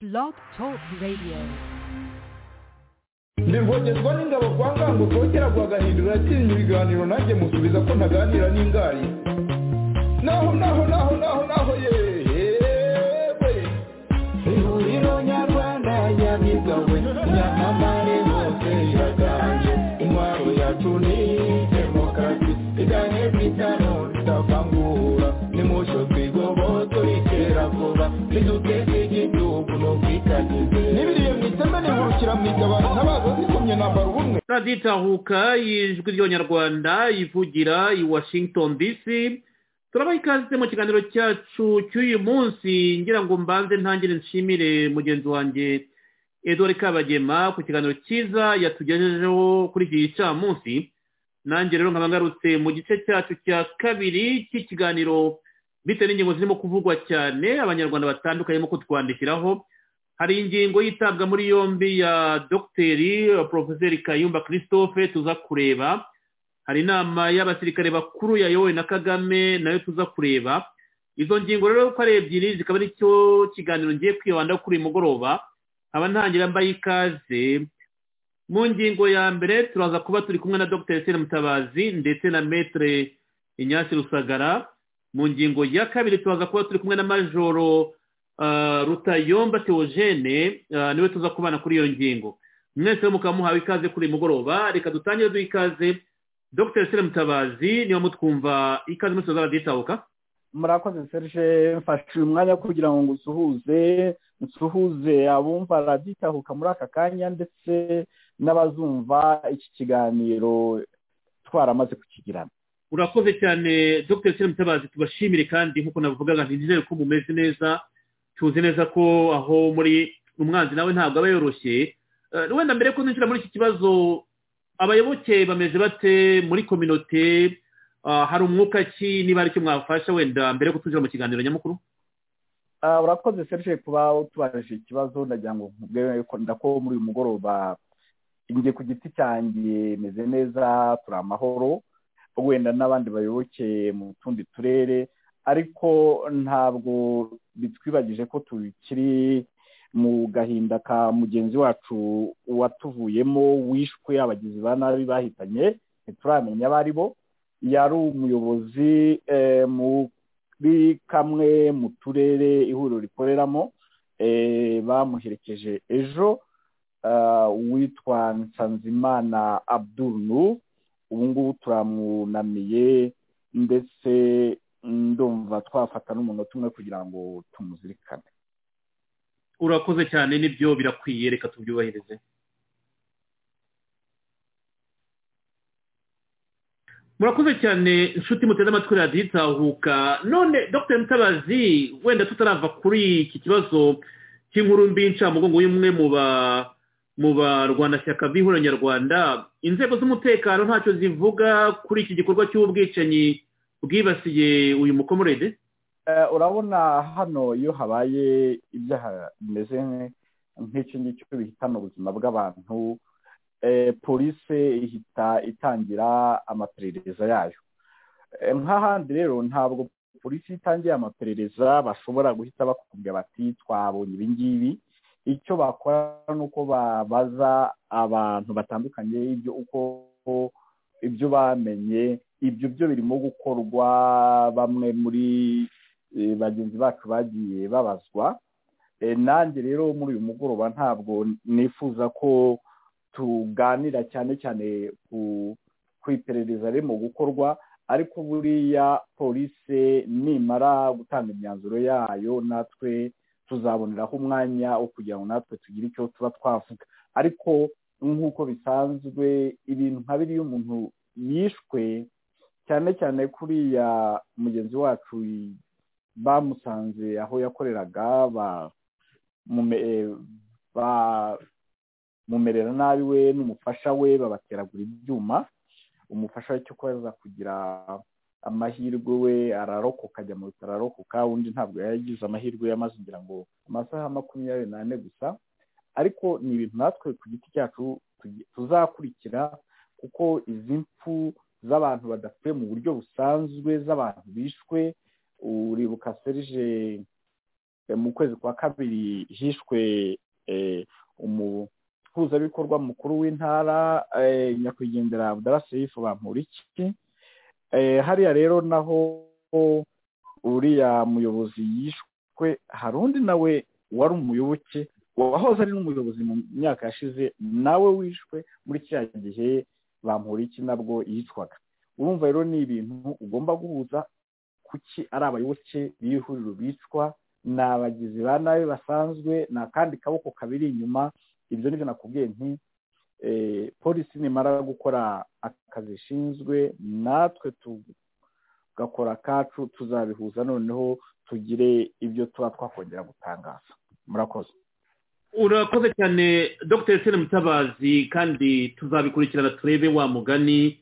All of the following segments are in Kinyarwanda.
Blog Talk Radio. ndivugirwa n'ingabo kwa ngango kongera guhagahindura yakinnye ibiganiro nanjye musubiza ko ntaganira n'ingari naho naho naho naho naho yewe ihuriro nyarwanda yabigawe nyamamare hose iraganje intwaro yacu ni demokarasi igane kwitano ridavangura nimucyo twigoboto ritera vuba riduteze igihugu no kwikagize n'ibiriye mu iteme nihurukira mu igabana ntabazo zikomye nambara ubumwe radiyo itahuka y'ijwi ry'abanyarwanda ivugira i washington dc turabaha ikaze mu kiganiro cyacu cy'uyu munsi ngira ngo mbanze ntangire nshimire mugenzi wanjye edouard kabagema ku kiganiro cyiza yatugejejeho kuri iki gicamunsi nanjye rero nkaba ngarutse mu gice cyacu cya kabiri cy'ikiganiro bitewe n'ingingo zirimo kuvugwa cyane abanyarwanda batandukanye barimo kutwandikiraho hari ingingo yitabwa muri yombi ya dogiteri porofeseri kayumba christophe tuza kureba hari inama y'abasirikare bakuru yayobowe na kagame nayo tuza kureba izo ngingo rero uko ari ebyiri zikaba ari cyo kiganiro ngiye kwibanda kuri uyu mugoroba nkaba ntangira mbaye ikaze mu ngingo ya mbere turaza kuba turi kumwe na dogiteri seri mutabazi ndetse na metere inyasi rusagara mu ngingo ya kabiri turaza kuba turi kumwe na majoro Uh, rutayomba teogene uh, niwe tuza kubana kuri iyo ngingo mwese mukaba muhawe ikaze kuri uyu mugoroba reka dutangire duha ikaze dr sire mutabazi niba mutwumva ikaze muri tuzaza raditahuka murakoze serge mfashe uyu mwanya kugira ngo nsuhuze nsuhuze abumva raditahuka muri aka kanya ndetse n'abazumva iki kiganiro twaramaze kukigirana urakoze cyane dr sire mutabazi tubashimire kandi nk'uko nabivugaga ntizere ko mumeze neza tuzi neza ko aho muri umwanzi nawe ntabwo aba yoroshye Eh, wenda mbere ko ninjira muri iki kibazo abayoboke bameze bate muri kominote Ah, hari umwuka ki niba ari cyo mwafasha wenda mbere yo kutunjira mu kiganiro nyamukuru Ah, urakoze serge kuba utubaje ikibazo ndagira ngo nkubwire ko ndako muri uyu mugoroba njye ku giti cyanjye meze neza turi amahoro wenda n'abandi bayoboke mu tundi turere ariko ntabwo bitwibagije ko tukiri mu gahinda ka mugenzi wacu watuvuyemo wishwe abagizi ba nabi bahitanye ntituramenya abo ari bo yari umuyobozi eh, muri kamwe mu turere ihuriro rikoreramo eh, bamuherekeje ejo ah, uwitwa nsanzimana abduru ubu ngubu turamwunamiye ndetse ndumva twafata n'umunota umwe kugira ngo tumuzirikane urakoze cyane nibyo birakwiye reka tubyubahirize murakoze cyane inshuti muteze amatwi radiyo itahuka none dr mutabazi wenda tutarava kuri iki kibazo cy'inkuru mbi y'incamugongo y'umwe mu ba mu barwanashyaka b'ihuriro nyarwanda inzego z'umutekano ntacyo zivuga kuri iki gikorwa cy'ubwicanyi bwibasiye uyu mukomorede Eh, urabona hano iyo habaye ibyaha bimeze nk'icyo ngicyo bihitana ubuzima bw'abantu eh, polisi ihita itangira amaperereza yayo Eh, nk'ahandi rero ntabwo polisi itangiye amaperereza bashobora guhita bakubwira bati twabonye ibi ngibi icyo bakora ni uko babaza abantu batandukanye ibyo uko ibyo bamenye ibyo byo birimo gukorwa bamwe muri eh, bagenzi bacu bagiye babazwa Eh, nanjye rero muri uyu mugoroba ntabwo nifuza ko tuganira cyane cyane ku ku iperereza riri mu gukorwa ariko buriya polisi nimara gutanga imyanzuro yayo natwe tuzaboneraho umwanya wo kugira ngo natwe tugire icyo tuba twavuga ariko nk'uko bisanzwe ibintu nka biriya umuntu yishwe cyane cyane kuriya mugenzi wacu bamusanze aho yakoreraga bamume- eh, bamumerera nabi we n'umufasha we babateragura ibyuma umufasha we cyo kuba yaza kugira amahirwe we ararokoka ajya mu bitaro ararokoka undi ntabwo yagize amahirwe yamaze ngira ngo amasaha makumyabiri n'ane gusa ariko ni ibintu natwe ku giti cyacu tugi- tuzakurikira kuko izi mfu z'abantu badapfuye mu buryo busanzwe z'abantu bishwe uribuka serije mu kwezi kwa kabiri hishwe umuhuzabikorwa mukuru w'intara nyakwigendera abudaraseyifu bamporiki hariya rero naho uriya muyobozi yishwe hari undi nawe wari umuyoboke wahoze ari n'umuyobozi mu myaka yashize nawe wishwe muri cya gihe bamporiki nabwo yicwaga urumva rero ni ibintu ugomba guhuza kuki ari abayoboke b'ihuriro bicwa ni abagizi ba nabi basanzwe ni akandi kaboko kabiri inyuma ibyo nibyo nakubwiye nti polisi nimara gukora akazi ishinzwe natwe tugakora akacu tuzabihuza noneho tugire ibyo tuba twakongera gutangaza murakoze urakoze cyane dr sena mutabazi kandi tuzabikurikirana turebe wa mugani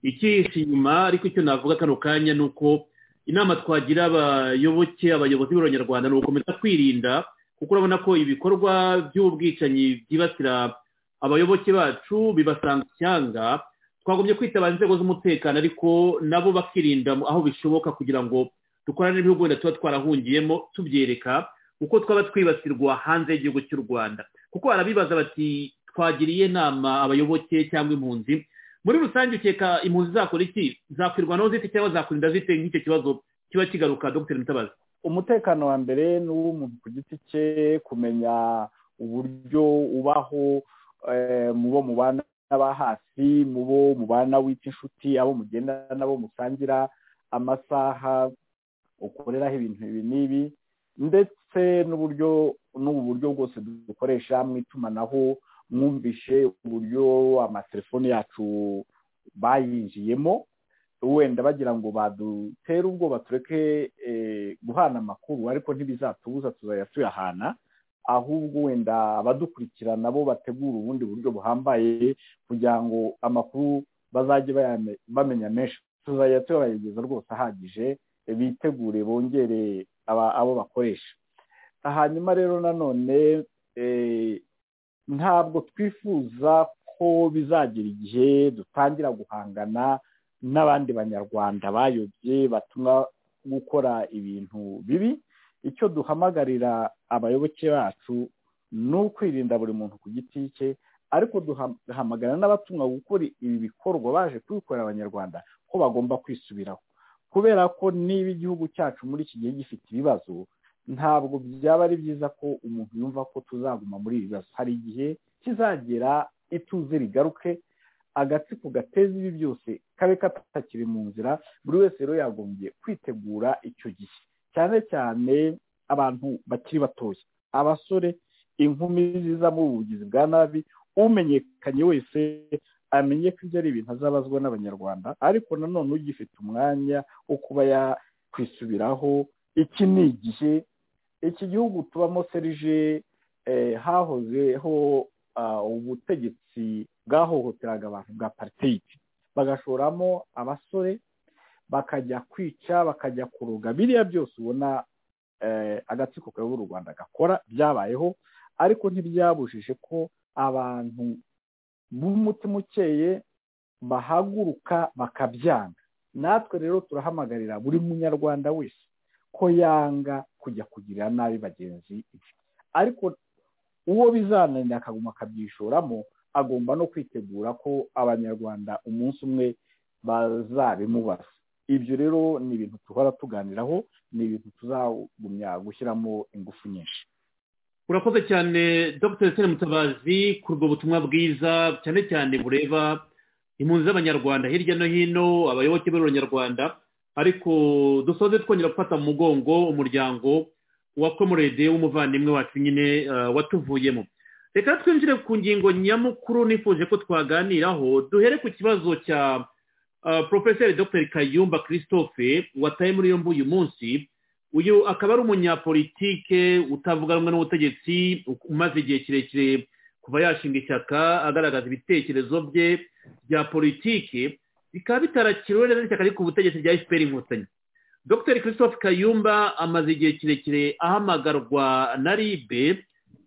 ikihishe inyuma ariko icyo navuga kano kanya ni uko inama twagira abayoboke abayobozi b'abanyarwanda ni ugukomeza kwirinda kuko urabona ko ibikorwa by'ubwicanyi byibasira abayoboke bacu bibasanga ishyanga twagumye kwitaba inzego z'umutekano ariko nabo bakirinda aho bishoboka kugira ngo dukorane n'ibihugu wenda tuba twarahungiyemo tubyereka uko twaba twibasirwa hanze y'igihugu cy'u rwanda kuko barabibaza bati twagiriye inama abayoboke cyangwa impunzi muri rusange ukeka impunzi zakora iki zakwirwanaho zite cyangwa zakwirinda zite nk'icyo kibazo kiba kigaruka dr mutabazi umutekano wa mbere ni uw'umuntu ku giti cye kumenya uburyo ubaho mu bo mubana n'aba hasi mu bo mubana wita inshuti abo mugenda n'abo musangira amasaha ukoreraho ibintu ibi n'ibi ndetse n'uburyo n'ubu buryo bwose dukoresha mu itumanaho mwumvishe uburyo amatelefoni yacu bayinjiyemo wenda bagira ngo badutere ubwoba tureke guhana amakuru ariko ntibizatubuza tuzajya tuyahana ahubwo wenda abadukurikirana bo bategura ubundi buryo buhambaye kugira ngo amakuru bazajye bamenya menshi tuzajya tubayageza rwose ahagije bitegure bongere abo bakoresha hanyuma rero nanone ntabwo twifuza ko bizagira igihe dutangira guhangana n'abandi banyarwanda bayobye batuma gukora ibintu bibi icyo duhamagarira abayoboke bacu ni ukwirinda buri muntu ku giti cye ariko duhamagara n'abatumwa gukora ibi bikorwa baje kubikorera abanyarwanda ko bagomba kwisubiraho kubera ko niba igihugu cyacu muri iki gihe gifite ibibazo ntabwo byaba ari byiza ko umuntu yumva ko tuzaguma muri ibi bibazo hari igihe kizagera ituze rigaruke agatsiko gateza ibi byose kabe katakiri mu nzira buri wese rero yagombye kwitegura icyo gihe cyane cyane abantu bakiri batoya abasore inkumi ziza mu bugizi bwa nabi umenyekanye wese amenye ko ibyo ari ibintu azabazwa n'abanyarwanda ariko nanone ugifite umwanya wo kuba yakwisubiraho iki ni igihe iki gihugu tubamo serije hahozeho ubutegetsi bwahohoteraga abantu bwa pariteyiti bagashoramo abasore bakajya kwica bakajya kuroga biriya byose ubona agatsiko kabi u rwanda gakora byabayeho ariko ntibyabujije ko abantu b'umutima ukeye bahaguruka bakabyanga natwe rero turahamagarira buri munyarwanda wese ko yanga kujya kugirira nabi bagenzi be ariko uwo bizananira akaguma akabyishoramo agomba no kwitegura ko abanyarwanda umunsi umwe bazabimubaza ibyo rero ni ibintu duhora tuganiraho ni ibintu tuzagumya gushyiramo ingufu nyinshi urakoze cyane dr sena mutabazi ku ubwo butumwa bwiza cyane cyane bureba impunzi z'abanyarwanda hirya no hino abayoboke b'abanyarwanda ariko dusoze twongera gufata mu mugongo umuryango wa komorede w'umuvandimwe wacu nyine watuvuyemo reka twinjire ku ngingo nyamukuru nifuje ko twaganiraho duhere ku kibazo cya porofeseri dr kayumba christophe wataye muri yombi uyu munsi uyu akaba ari umunyapolitike utavuga rumwe n'ubutegetsi umaze igihe kirekire kuva yashinga ishyaka agaragaza ibitekerezo bye bya politiki bikaba bitarakiriwe neza n'ishyaka riri ku butegetsi rya efuperi inkotanyi dr christophe kayumba amaze igihe kirekire ahamagarwa na ribe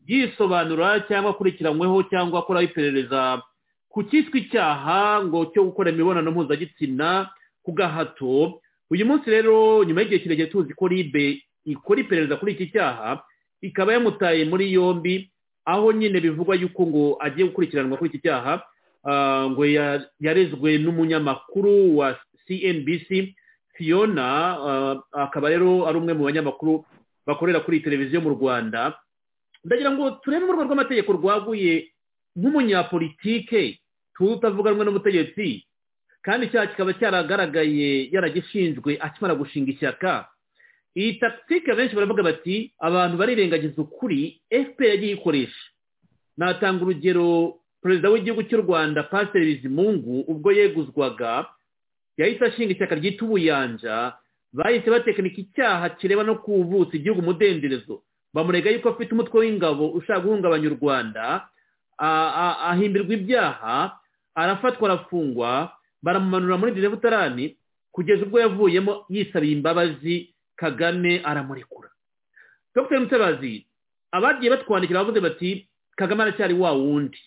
yisobanura cyangwa akurikiranyweho cyangwa akora iperereza ku cyitwa icyaha ngo cyo gukora imibonano mpuzagitsina ku gahato uyu munsi rero nyuma y'igihe kirekire tuzi ko ribe ikora iperereza kuri iki cyaha ikaba yamutaye muri yombi aho nyine bivugwa yuko ngo agiye gukurikiranwa kuri iki cyaha ah, ngo ya- yarezwe n'umunyamakuru wa cnbc fiona ah, akaba rero ari umwe mu banyamakuru bakorera kuri iyi televiziyo mu rwanda ndagira ngo turebe mu rwego rw'amategeko rwaguye nk'umunyapolitike tutavuganwe n'umutegetsi kandi icyaha kikaba cyaragaragaye yaragishinzwe akimara gushinga ishyaka iyi takitike benshi baravuga bati abantu barirengagiza ukuri fpr yagiye ikoresha natanga urugero perezida w'igihugu cy'u rwanda pasiteri bizimungu ubwo yeguzwaga yahise ashinga ishyaka ryita ubuyanja bahise batekinika icyaha kireba no kuvutsa igihugu umudenderezo bamurega yuko afite umutwe w'ingabo ushaka guhungabanya u rwanda a- a- ahimbirwa ibyaha arafatwa arafungwa baramumanura muri gereza butarani kugeza ubwo yavuyemo yisabiye imbabazi kagame aramurekura dr mutabazi abagiye batwandikira bavuze bati kagame aracyari wa wundi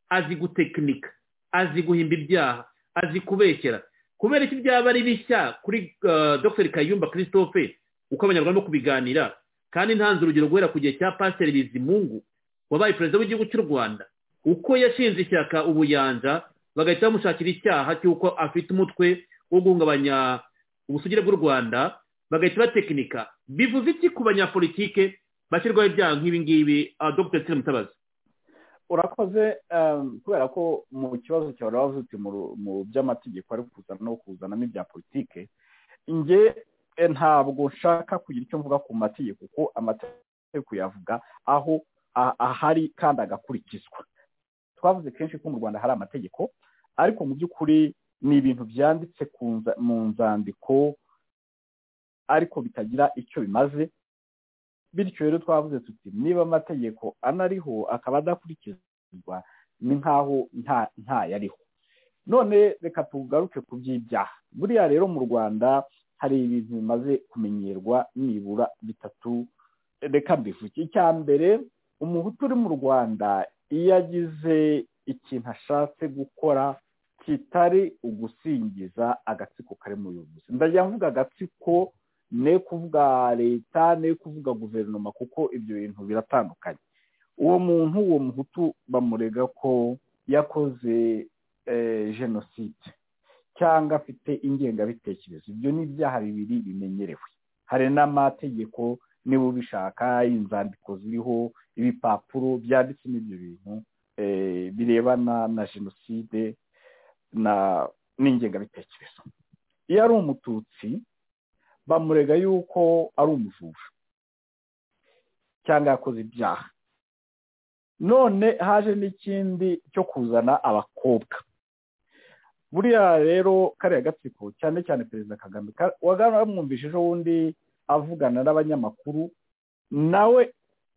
azi gutekinika azi guhimba ibyaha azi kubeshyera kubera iki byaba ari bishya kuri uh, dr kayumba christophe uko abanyarwanda barimo kubiganira kandi ntanze urugero guhera ku gihe cya pasiteri bizimungu wabaye perezida w'igihugu cy'u rwanda uko yashinze ishyaka ubuyanja bagahita bamushakira icyaha cy'uko afite umutwe wo guhungabanya ubusugire bw'u rwanda bagahita batekinika bivuze iki ku banyapolitike bashyirwaho ibyaha nk'ibi ngibi ah, dr nsina mutabazi urakoze um, kubera ko mu kibazo cyawe wavuze uti mu ru- mu by'amategeko ari kuzana no kuzanamo ibya politike nge eh, ntabwo nshaka kugira icyo mvuga ku mategeko kuko amategeko yavuga aho a- ahari kandi agakurikizwa twavuze kenshi ko mu rwanda hari amategeko ariko mu by'ukuri ni ibintu byanditse ku nza- mu nzandiko ariko bitagira icyo bimaze bityo rero twavuze tuti niba amategeko anariho akaba adakurikizwa ni nk'aho nta ntayariho none reka tugaruke ku by'ibyaha buriya rero mu rwanda hari ibintu bimaze kumenyerwa nibura bitatu reka mbivuge icya mbere umuhutu uri mu rwanda iyo agize ikintu ashatse gukora kitari ugusingiza agatsiko kari mu buyobozi ndagira mvuga agatsiko ne kuvuga leta ne kuvuga guverinoma kuko ibyo bintu biratandukanye uwo muntu uwo muhutu bamurega ko yakoze eh, jenoside cyangwa afite ingengabitekerezo ibyo ni ibyaha bibiri bimenyerewe hari n'amategeko niba ubishaka inzandiko ziriho ibipapuro byanditsemo ibyo bintu eh, birebana na jenoside na n'ingengabitekerezo iyo ari umututsi bamurega yuko ari umujura cyangwa yakoze ibyaha none haje n'ikindi cyo kuzana abakobwa buriya rero kariya gatsiko cyane cyane perezida kagame ka- waga- wamwumvise ejo bundi avugana n'abanyamakuru nawe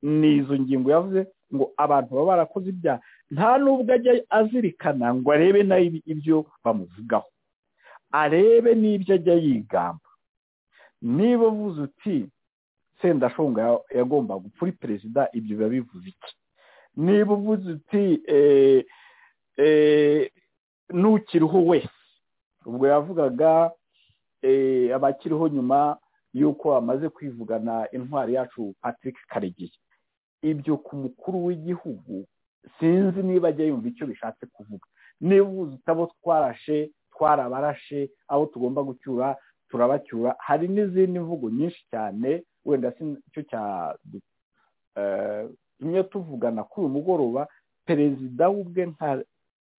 ni izo ngingo yavuze ngo abantu baba barakoze ibyaha nta n'ubwo ajya azirikana ngo arebe nawe ibi- ibyo bamuvugaho arebe n'ibyo ajya yigamba niba uvuze uti sendashonga ya- yagomba gupfa uri perezida ibyo biba bivuze iki niba uvuze uti eh, eh, nukiriho wese ubwo yavugaga eh, abakiriho nyuma y'uko bamaze kwivugana intwari yacu patrick karegeya ibyo ku mukuru w'igihugu sinzi niba ajya yumva icyo bishatse kuvuga niba uvuze uti abo twarashe twarabarashe abo tugomba gucyura turabacyura hari n'izindi mvugo nyinshi cyane wenda si cyo tumwe tuvugana kuri uyu mugoroba perezida w'ubwe nka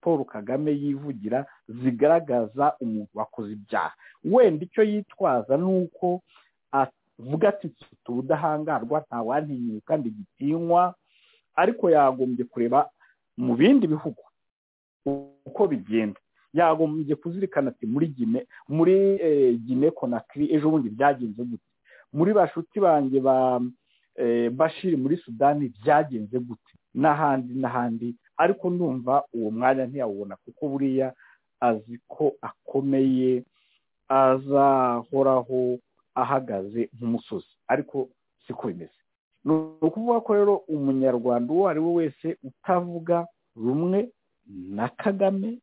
paul kagame yivugira zigaragaza umuntu wakoze ibyaha wenda icyo yitwaza ni uko avuga ati mfite ubudahangarwa ntawantinyuka kandi gitinywa ariko yagombye kureba mu bindi bihugu uko bigenda yagombye kuzirikana ati muri gine muri eh, gine konakiri ejo bundi byagenze gute muri bashuti banjye ba eh, bashiri muri sudani byagenze gute n'ahandi n'ahandi ariko ndumva uwo mwanya ntiyawubona kuko buriya azi ko akomeye azahoraho ahagaze nk'umusozi ariko siko bimeze ni ukuvuga ko rero umunyarwanda uwo ari we wese utavuga rumwe na kagame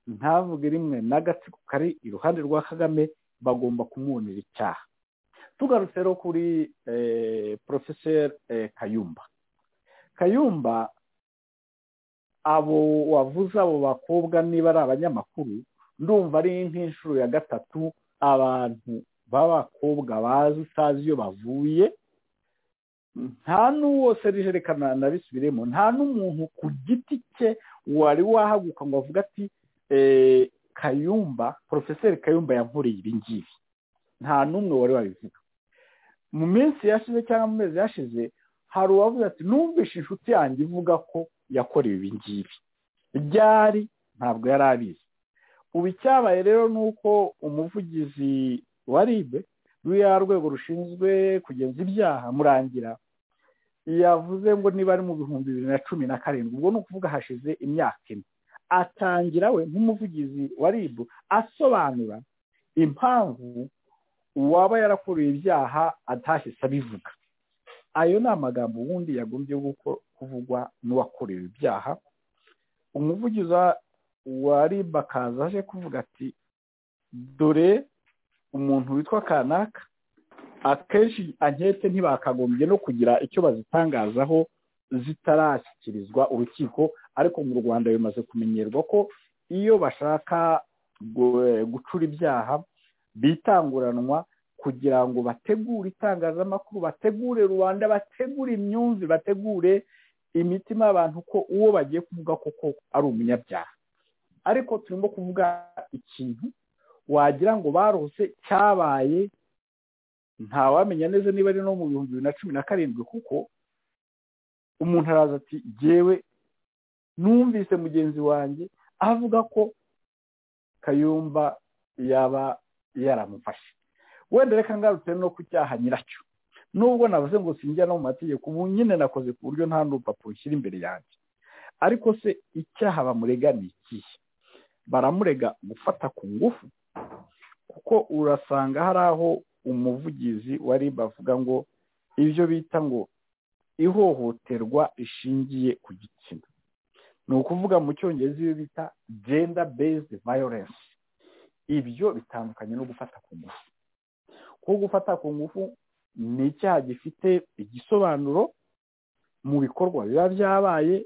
ntavuge rimwe n'agatsiko kari iruhande rwa kagame bagomba kumwunira icyaha tugarutse rero kuri porofeseri kayumba kayumba abo wavuze abo bakobwa niba ari abanyamakuru ndumva ari nk'inshuro ya gatatu abantu b'abakobwa bazi utazi iyo bavuye nta n'uwo serijerekana na bisubiremo nta n'umuntu ku giti cye wari wahaguka ngo avuge ati kayumba porofeseri kayumba yankoreye ibi ngibi nta n'umwe wari wabivuga mu minsi yashize cyangwa mu mezi yashize hari uwavuze ati numvishe inshuti yanjye ivuga ko yakorewe ibi ngibi byari ntabwo yari abizi ubu icyabaye rero ni uko umuvugizi wa ribe ruriya rwego rushinzwe kugenza ibyaha murangira yavuze ngo niba ari mu bihumbi bibiri na cumi na karindwi ubwo ni ukuvuga hashize imyaka ine atangira we nk'umuvugizi wa ribu asobanura impamvu uwaba yarakuruye ibyaha atahise abivuga ayo ni amagambo ubundi yagombye kuvugwa n'uwakorewe ibyaha umuvugizi wa ribu akaza aje kuvuga ati dore umuntu witwa kanaka akenshi ankete ntibakagombye no kugira icyo bazitangazaho zitarashyikirizwa urukiko ariko mu rwanda bimaze kumenyerwa ko iyo bashaka gucura ibyaha bitanguranwa kugira ngo bategure itangazamakuru bategure rubanda bategure imyumvi bategure imitima y'abantu ko uwo bagiye kuvuga koko ari umunyabyaha ariko turimo kuvuga ikintu wagira ngo barose cyabaye ntawamenya neza niba ari no mu bihumbi bibiri na cumi na karindwi kuko umuntu araza ati yewe numvise mugenzi wanjye avuga ko kayumba yaba yaramufashe wenda reka ngarutse no ku cyaha nyiracyo nubwo navuze ngo sinjya no mu mategeko ubu nyine nakoze ku buryo nta n'urupapuro ushyira imbere yanjye ariko se icyaha bamurega ni ikihe baramurega gufata ku ngufu kuko urasanga hari aho umuvugizi wari bavuga ngo ibyo bita ngo ihohoterwa rishingiye ku gitsina ni ukuvuga mu cyongereza iyo bita gender based violence ibyo bitandukanye no gufata ku ngufu kuko gufata ku ngufu ni icyaha gifite igisobanuro mu bikorwa biba byabaye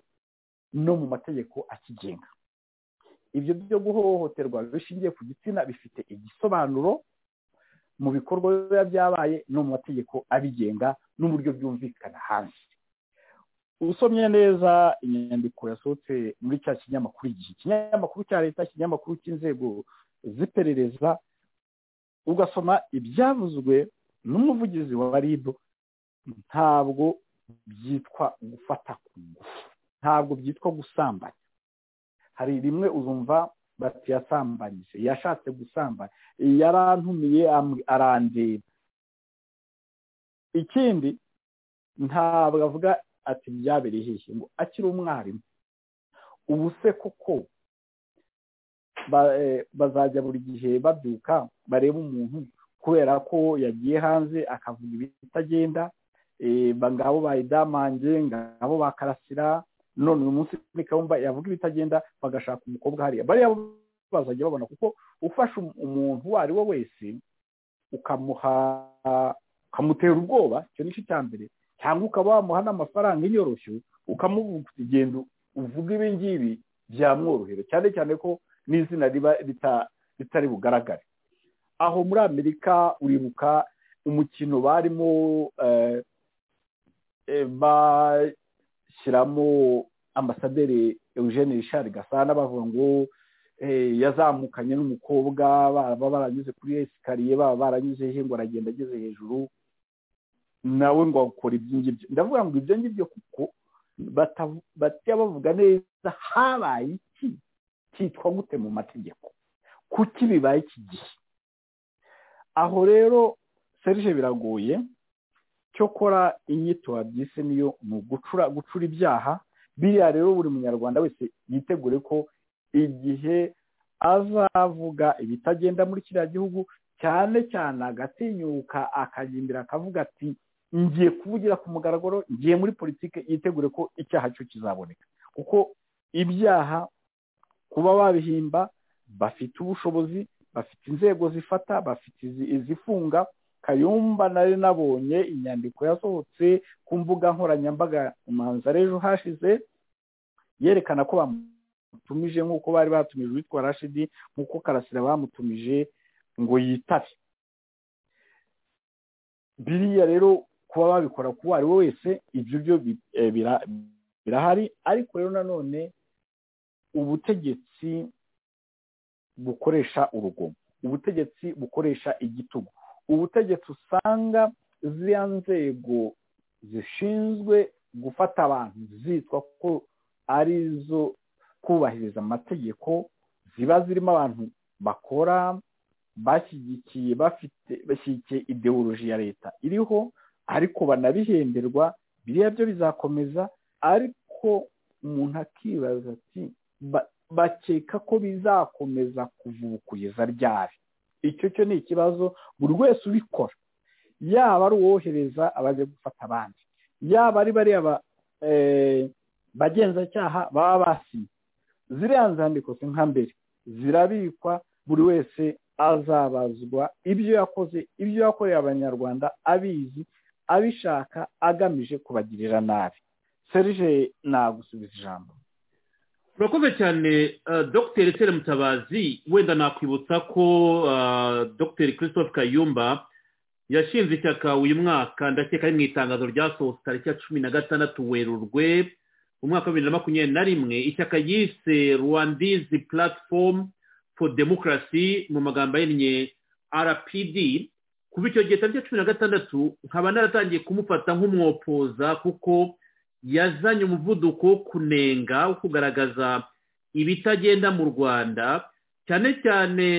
no mu mategeko akigenga ibyo byo guhohoterwa bishingiye ku gitsina bifite igisobanuro mu bikorwa biba byabaye no mu mategeko abigenga n'uburyo byumvikana hanze usomye neza inyandiko yasohotse muri cya kinyamakuru igihe ikinyamakuru cya leta ikinyamakuru cy'inzego z'iperereza ugasoma ibyavuzwe n'umuvugizi wa ribu ntabwo byitwa gufata ku ngufu ntabwo byitwa gusambanya hari rimwe uzumva bati yasambanyije yashatse gusambanya yarantumiye arandeba ikindi ntabwo avuga ati byabereye hehe ngo akiri umwarimu ubu se koko bazajya buri gihe babyuka bareba umuntu kubera ko yagiye hanze akavuga ibitagenda ngabo bayidamange ngabo bakarasira none uyu munsi kayumba yavuga ibitagenda bagashaka umukobwa hariya bariya bazajya babona kuko ufasha umuntu uwo ari we wese ukamuha ukamutera ubwoba icyo nicyo cya mbere cyangwa ukaba wamuha n'amafaranga inyoroshyo ukamuvuga igenda uvuga ibi ngibi byamworohera cyane cyane ko n'izina riba ritari bugaragare aho muri amerika uribuka umukino barimo shyiramo ambasaderi eugene rishari gasana bavuga ngo yazamukanye n'umukobwa baba baranyuze kuri esikariye baba baranyuze he ngo aragenda ageze hejuru nawe ngo akora ibyo ngibyo ndavuga ngo ibyo ngibyo kuko bajya bavuga neza habaye iki cyitwa gute mu mategeko kuki bibaye iki gihe aho rero serije biragoye cyokora inyito wabyise niyo ni ugucura gucura ibyaha biriya rero buri munyarwanda wese yitegure ko igihe azavuga ibitagenda muri kiriya gihugu cyane cyane agatinyuka akagendera akavuga ati ngiye kuvugira ku mugaragaro ngiye muri politiki yitegure ko icyaha cyo kizaboneka kuko ibyaha kuba babihimba bafite ubushobozi bafite inzego zifata bafite izifunga kayumba nari nabonye inyandiko yasohotse ku mbuga nkoranyambaga imanza ejo hashize yerekana ko bamutumije nk'uko bari batumije uwitwa rashidi nk'uko karasira bamutumije ngo yitabe biriya rero kuba babikora kuwo ari we wese ibyo byo birahari ariko rero nanone ubutegetsi bukoresha urugomo ubutegetsi bukoresha igitugu ubutegetsi usanga ziriya nzego zishinzwe gufata abantu zitwa ko ari zo kubahiriza amategeko ziba zirimo abantu bakora bashyigikiye bafite bashyigikiye ideoloji ya leta iriho ariko banabihemberwa biriya byo bizakomeza ariko umuntu akibaza ati bakeka ko bizakomeza kuvukugeza ryari icyo cyo ni ikibazo buri wese ubikora yaba ari uwohereza abaje gufata abandi yaba ari bariya bagenzacyaha baba basinye ziriya nzandiko si nka mbere zirabikwa buri wese azabazwa ibyo yakoze ibyo yakoreye abanyarwanda abizi abishaka agamije kubagirira nabi serije nagusubiza ijambo urakoze cyane dogiteri tere mutabazi wenda nakwibutsa ko dogiteri christophe kayumba yashinze ishyaka uyu mwaka ndakeka ari mu itangazo ryasohotse tariki ya cumi na gatandatu werurwe mu mwaka wa bibiri na makumyabiri na rimwe ishyaka yise rwandizi platform for demokarasi mu magambo ahinnye rpd kuva icyo gihe tariki ya cumi na gatandatu nkaba naratangiye kumufata nk'umwopoza kuko yazanye umuvuduko wo kunenga wo kugaragaza ibitagenda mu rwanda cyane cyane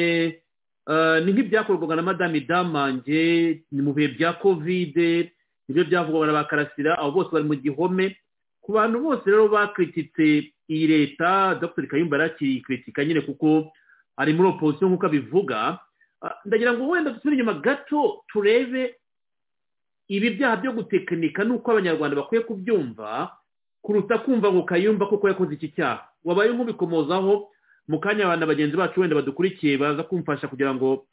ni nk'ibyakorwaga na madame damange ni mu bihe bya kovide nibyo byavugwaga na ba karasira abo bose bari mu gihome ku bantu bose rero bakritikitse iyi leta dr kayumba yarakikritika nyine kuko ari muri opozisiyo nk'uko abivuga ndagira ngo wenda dusubire inyuma gato turebe ibi byaha byo gutekinika nuko abanyarwanda bakwiye kubyumva kuruta kumva ngo kayumba kuko yakoze iki cyaha wabaye nk'ubikomozaho mu kanya abantu bagenzi bacu wenda badukurikiye baza kumfasha kugira ngo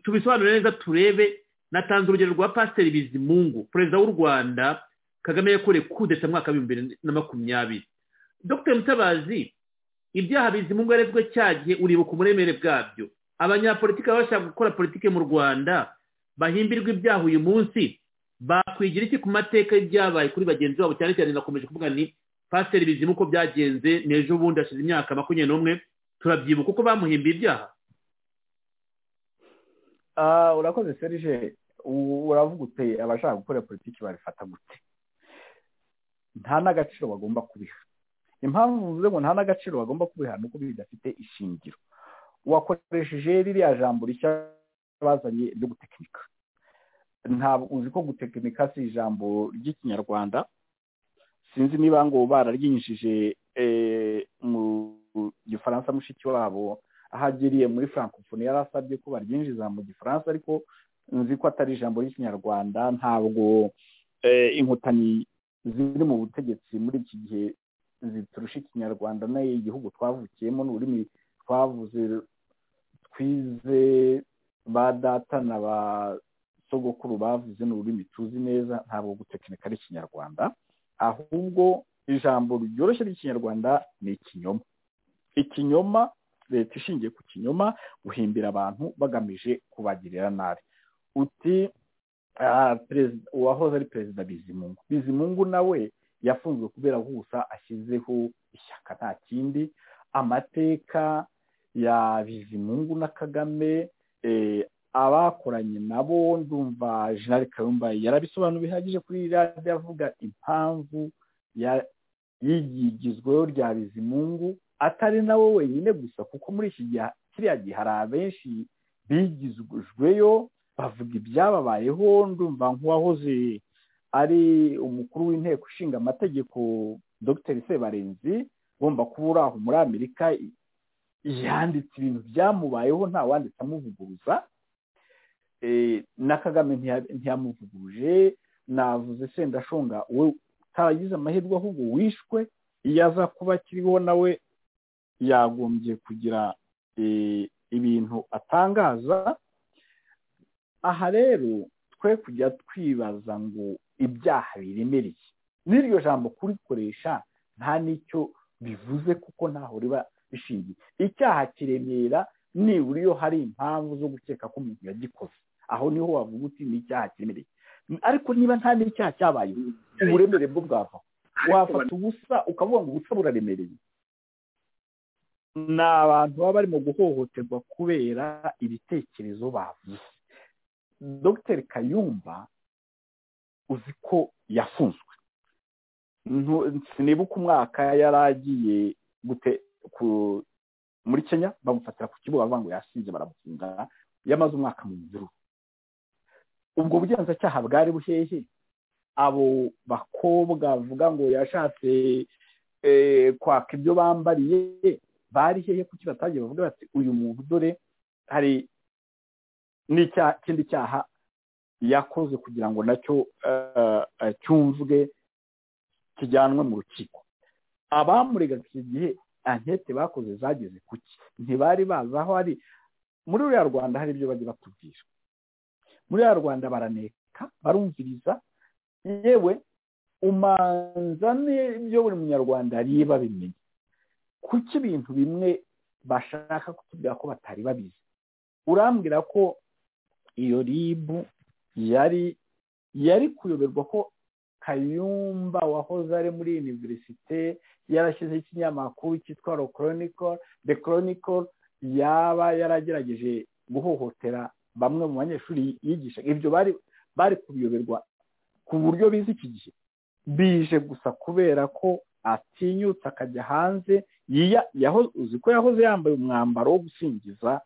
tubisobanure neza turebe natanze urugero rwa pasiteri bizimungu perezida w'u rwanda kagame yakoreye kudeta mwaka w'ibihumbi bibiri na makumyabiri dr mutabazi ibyaha bizimungu yarezwe cya gihe uribuka umuremere bwabyo abanyapolitiki baba bashaka gukora politiki mu rwanda bahimbirwa ibyaha uyu munsi bakwigira iki ku mateka y'ibyabaye kuri bagenzi babo cyane cyane nakomeje kuvuga ni pasiteri bizimu uko byagenze n'ejo bundi hashize imyaka makumyabiri n'umwe turabyibuka uko bamuhimbiye ibyaha urakoze serije uravuga uteye abashaka gukora politiki babifata gute nta n'agaciro bagomba kubiha impamvu mvuze ngo nta n'agaciro bagomba kubiha ni uko bidafite ishingiro wakoresheje ririya jambo rishya bazanye ryo gutekinika ntabwo uzi ko gutekinika si ijambo ry'ikinyarwanda sinzi niba ngo bararyinjije mu gifaransa mushiki wabo aho agiriye muri francophonie yari asabye ko baryinjiza mu gifaransa ariko nzi ko atari ijambo ry'ikinyarwanda ntabwo inkotanyi ziri mu butegetsi muri iki gihe ziturusha ikinyarwanda nayo igihugu twavukiyemo n'ururimi twavuze twize ba data na ba sogokuru bavuze n'ururimi tuzi neza ntabwo gutekinika ari ikinyarwanda ahubwo ijambo ryoroshye ry'ikinyarwanda ni ikinyoma ikinyoma leta ishingiye ku kinyoma guhimbira abantu bagamije kubagirira nabi uti uwahoze ari perezida bizimungu bizimungu nawe yafunzwe kubera ko gusa ashyizeho ishyaka nta kindi amateka ya bizimungu na kagame abakoranye nabo ndumva jenali kayumba yarabisobanura bihagije kuri radiyo avuga impamvu yigizweho rya bizimungu atari nawe wenyine gusa kuko muri iki gihe kiriya gihe hari abenshi bigizweyo bavuga ibyababayeho ndumva nk'uwahoze ari umukuru w'inteko ishinga amategeko dr sebarenzi ugomba kuba uri aho muri amerika yanditse ibintu byamubayeho nta wanditse amuvuguruza na kagame ntiyamuvuguruje navuze sendashonga we utagize amahirwe ahubwo wishwe iyo aza kuba akiriho nawe yagombye kugira ibintu atangaza aha rero twe kujya twibaza ngo ibyaha biremereye n'iryo jambo kurikoresha nta n'icyo bivuze kuko ntaho riba rishingiye icyaha kiremera nibura iyo hari impamvu zo gukeka ko umuntu yagikoze aho niho wavuga uti ni icyaha kiremereye ariko niba nta n'icyaha cyabayeho uburemere bwo bwavaho wafata ubusa ukavuga ngo ubusa buraremereye ni abantu baba barimo guhohoterwa kubera ibitekerezo bavuze dogiteri kayumba uzi ko yafunzwe sinibuka umwaka yari agiye muri kenya bamufatira ku kibuga bavuga ngo yasinze baramufunga yamaze umwaka mu mvura ubwo bugenzacyaha bwari buhehe abo bakobwa bavuga ngo yashatse kwaka ibyo bambariye bari hehe kuki batagiye bavuga bati uyu muntu dore hari n'ikindi cyaha yakoze kugira ngo nacyo cyumvwe kijyanwe mu rukiko abamurega iki gihe ankete bakoze zageze kuki ntibari bazi aho ari muri ruriya rwanda hari ibyo bajya batubwira muri ruriya rwanda baraneka barumviriza yewe umanza n'ibyo buri munyarwanda yari babimenye kuki ibintu bimwe bashaka kutubwira ko batari babizi urambwira ko iyo ribu yari yari kuyoberwa ko kayumba wahoze ari muri univerisite yarashyizeho ikinyamakuru cyitwa rokonikoro de koronikoru yaba yaragerageje guhohotera bamwe mu banyeshuri yigisha ibyo bari bari kubiyoberwa ku buryo bizi iki gihe bije gusa kubera ko atinyutse akajya hanze uzi ko yahoze yambaye umwambaro wo gusingiza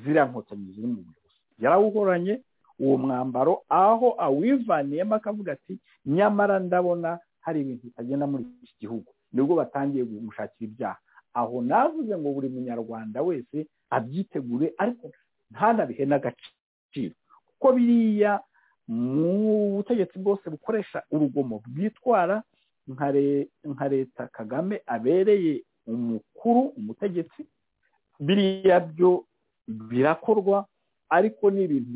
ziriya nkotanyi ziri mu buyobozi yarawuhoranye uwo mwambaro aho awivaniyemo akavuga ati nyamara ndabona hari ibintu bitagenda muri iki gihugu nibwo batangiye gushakira ibyaha aho navuze ngo buri munyarwanda wese abyitegure ariko ntanabihe n'agaciro kuko biriya mu butegetsi bwose bukoresha urugomo bwitwara nka leta kagame abereye umukuru umutegetsi biriya byo birakorwa ariko ni ibintu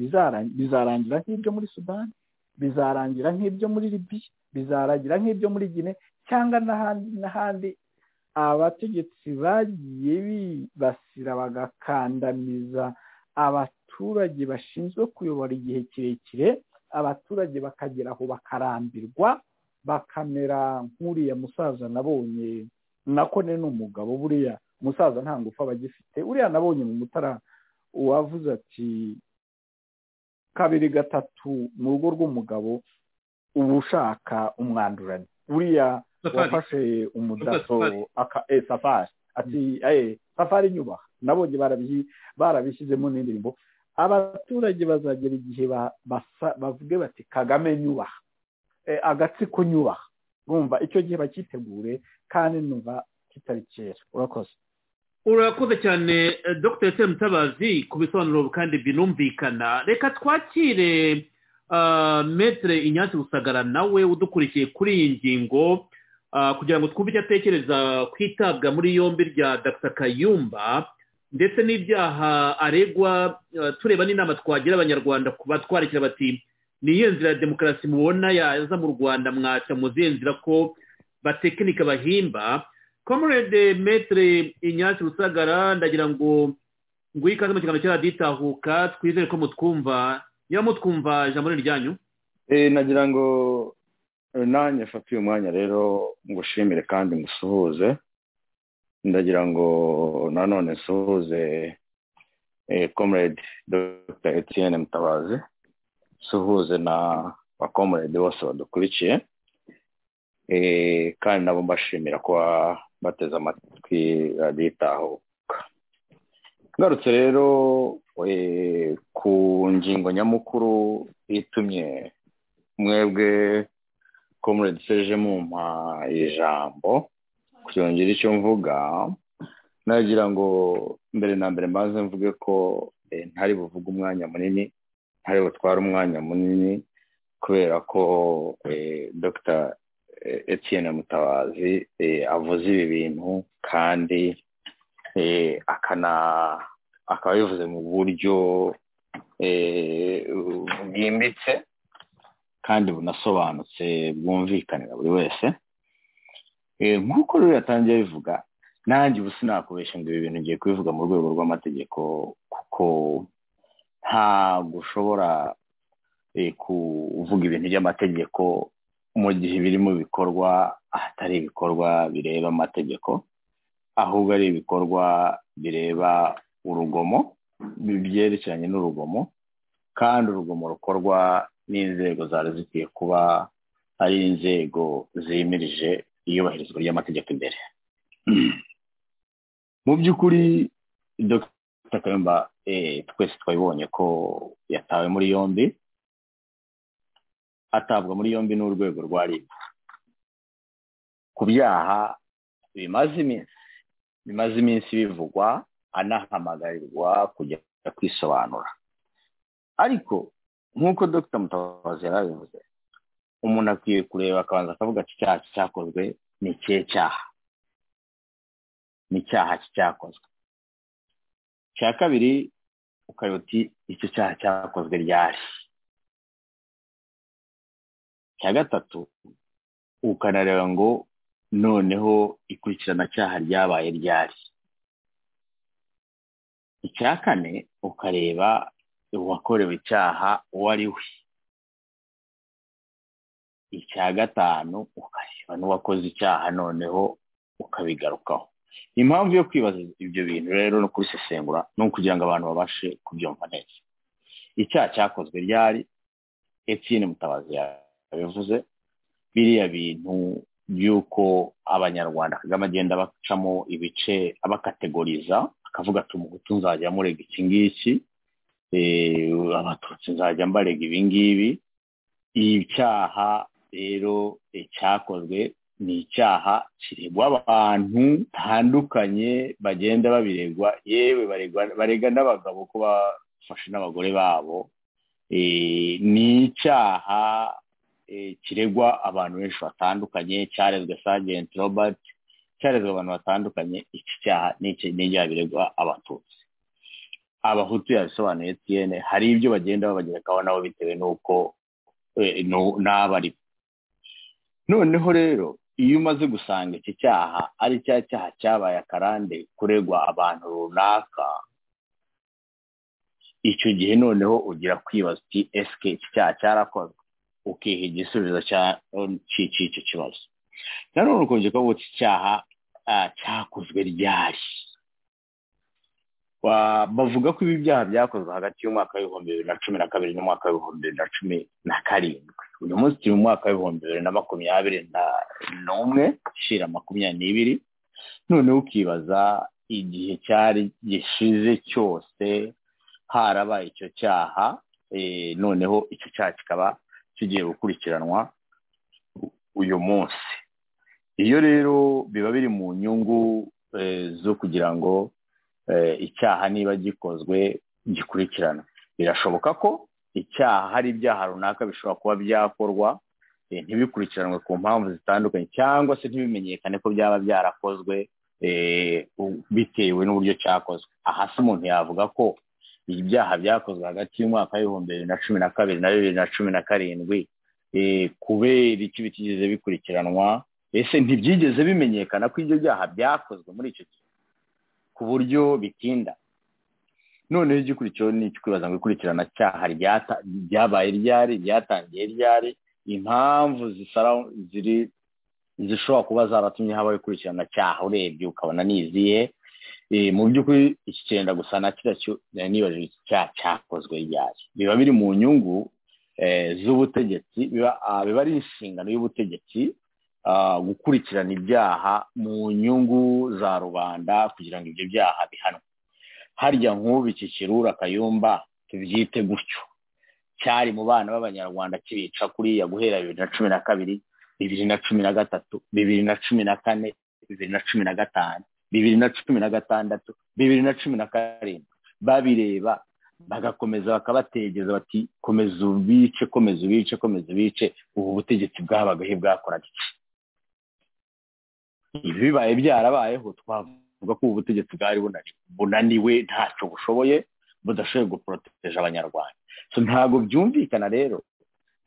bizarangira nk'ibyo muri sudani bizarangira nk'ibyo muri libiya bizarangira nk'ibyo muri gine cyangwa n'ahandi abategetsi bagiye bibasira bagakandamiza abaturage bashinzwe kuyobora igihe kirekire abaturage bakagera aho bakarambirwa bakamera nk'uriya musaza nabonye nako ni n'umugabo buriya umusaza nta ngufu aba agifite uriya nabonye mu mutara uwavuze ati kabiri gatatu mu rugo rw'umugabo uba ushaka umwandurane buriya wafashe umudaso safari ati safari nyubaha nabonye barabishyizemo n'indirimbo abaturage bazagera igihe bavuge bati kagame nyubaha agatsiko nyubaha urumva icyo gihe bakitegure kandi numva kitari kera urakoze urakoze cyane dr ese mutabazi ku bisobanuro kandi binumvikana reka twakire metere inyansi rusagara nawe udukurikiye kuri iyi ngingo kugira ngo twumve icyo atekereza ku itabwa muri yombi rya dr kayumba ndetse n'ibyaha aregwa tureba n'inama twagira abanyarwanda batwarikira bati ni iyihe nzira ya demokarasi mubona yaza mu rwanda mwaca mu zihe nzira ko batekinika bahimba comrade metere inyatsi rusagara ndagira ngo nguhe ikaze mu kiganiro cy'araditahuka twizere ko mutwumva niba mutwumva ijambo ryanyu nagira ngo nanjye mfate uyu mwanya rero ngushimire kandi ngusuhuze ndagira ngo nanone nsuhuze comrade dr etienne mutabazi nsuhuze na ba comrade bose badukurikiye kandi nabo mbashimira kuba bateze amatwi raditahuka ngarutse rero ku ngingo nyamukuru itumye mwebwe comrade seje mumpa ijambo kuryongera icyo mvuga nagira ngo mbere na mbere mbanze mvuge ko ntari buvuge umwanya munini ntari butware umwanya munini kubera ko dr Etienne mutabazi avuze ibi bintu kandi akana akaba yabivuze mu buryo bwimbitse kandi bunasobanutse bwumvikanira buri wese nk'uko rero yatangiye bivuga nanjye ubu sinakubeshya ngo ibi bintu ngiye kubivuga mu rwego rw'amategeko kuko ntabwo ushobora kuvuga ibintu by'amategeko mu gihe biri mu bikorwa ahatari ibikorwa bireba amategeko ahubwo ari ibikorwa bireba urugomo byerekeranye n'urugomo kandi urugomo rukorwa n'inzego zari zikwiye kuba ari inzego zimirije iyubahirizwa ry'amategeko imbere mu by'ukuri dr kayumba twese twabibonye ko yatawe muri yombi atabwa muri yombi n'urwego rwa rib ku byaha bimaze iminsi bimaze iminsi bivugwa anahamagarirwa kujya kwisobanura ariko nk'uko dr mutabazi yarabivuze umuntu akwiye kureba akabanza akavuga ati icyaha cyakozwe ni ikihe cyaha ni icyaha cyakozwe icya kabiri ukareba uti icyo cyaha cyakozwe ryari icya gatatu ukanareba ngo noneho ikurikirana ryabaye ryari icya kane ukareba uwakorewe icyaha uwo ari we icya gatanu ukareba n'uwakoze icyaha noneho ukabigarukaho impamvu yo kwibaza ibyo bintu rero no kubisesengura ni ukugira ngo abantu babashe kubyumva neza icyaha cyakozwe ryari etiyeni mutabazi yabivuze biriya bintu by'uko abanyarwanda kagame agenda bacamo ibice abakategoriza akavuga ati umuhutu nzajya murega iki ngiki abatutsi nzajya mbarega ibi ngibi icyaha rero cyakozwe ni icyaha kiregwa abantu batandukanye bagenda babiregwa yewe barega n'abagabo ko bafashe n'abagore babo ni icyaha kiregwa abantu benshi batandukanye cyarezwe sajenti robert cyarezwe abantu batandukanye iki cyaha ni ibyaha biregwa abatutsi abahutu yabisobanuye tiyene hari ibyo bagenda babagerekaho nabo bitewe n'uko n'abari noneho rero iyo umaze gusanga iki cyaha ari cya cyaha cyabaye akarande kuregwa abantu runaka icyo gihe noneho ugira kwibaza uti esike iki cyaha cyarakozwe ukiha igisubizo cy'icyo kibazo nanone ukunze kuvuga iki cyaha cyakozwe ryari bavuga ko ibi byaha byakozwe hagati y'umwaka w'ibihumbi bibiri na cumi na kabiri n'umwaka w'ibihumbi bibiri na cumi na karindwi uyu munsi turi mu mwaka w'ibihumbi bibiri na makumyabiri n'umwe shira makumyabiri n'ibiri noneho ukibaza igihe cyari gishize cyose harabaye icyo cyaha noneho icyo cyaha kikaba kigiye gukurikiranwa uyu munsi iyo rero biba biri mu nyungu zo kugira ngo icyaha niba gikozwe gikurikirana birashoboka ko icyaha hari ibyaha runaka bishobora kuba byakorwa ntibikurikiranwe ku mpamvu zitandukanye cyangwa se ntibimenyekane ko byaba byarakozwe bitewe n'uburyo cyakozwe aha se umuntu yavuga ko ibyaha byakozwe hagati y'umwaka w'ibihumbi bibiri na cumi na kabiri na bibiri na cumi na karindwi kubera iki bitigeze bikurikiranwa ese ntibyigeze bimenyekana ko ibyo byaha byakozwe muri icyo gihe ku buryo bitinda noneho igikurikiyeho ni ikikwibaza ngo ikurikirana cyaha ryabaye ryari ryatangiye ryari impamvu ziri zishobora kuba zaratumye habaho ikurikirana cyaha urebye ukabona niziye mu by'ukuri iki cyenda gusa na kiriya cyo nibajije iki cyaha cyakozwe ryari biba biri mu nyungu z'ubutegetsi biba ari inshingano y'ubutegetsi gukurikirana ibyaha mu nyungu za rubanda kugira ngo ibyo byaha bihanwe harya nk'ubu iki kirura kayumba tubyite gutyo cyari mu bana b'abanyarwanda kibica kuriya guhera bibiri na cumi na kabiri bibiri na cumi na gatatu bibiri na cumi na kane bibiri na cumi na gatanu bibiri na cumi na gatandatu bibiri na cumi na karindwi babireba bagakomeza bakabategeza bati komeza ubice komeza ubice komeza ubice ubu butegetsi bwabagahe bwakoraga iki ibi bibaye byarabayeho twavuga ko ubu butegetsi bwari bunaniwe ntacyo bushoboye budashoboye guporoteje abanyarwanda ntabwo byumvikana rero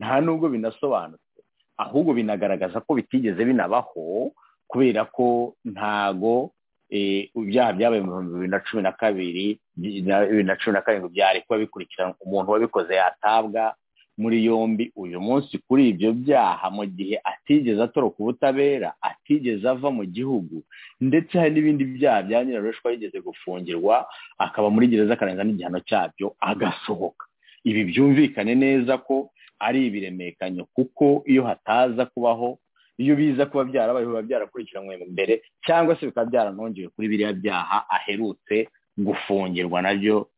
nta nubwo binasobanutse ahubwo binagaragaza ko bitigeze binabaho kubera ko ntago ibyaha byabaye mu bihumbi bibiri na cumi na kabiri bibiri na cumi na karindwi byari kuba bikurikirana umuntu wabikoze yatabwa muri yombi uyu munsi kuri ibyo byaha mu gihe atigeze atoroka ubutabera atigeze ava mu gihugu ndetse hari n'ibindi byaha bya nyirarushwa yigeze gufungirwa akaba muri gereza akarenza n'igihano cyabyo agasohoka ibi byumvikane neza ko ari ibiremekanyo kuko iyo hataza kubaho iyo biza kuba byarabaye biba byarakurikiranwe mbere cyangwa se bikaba byaranongewe kuri biriya byaha aherutse gufungirwa nabyo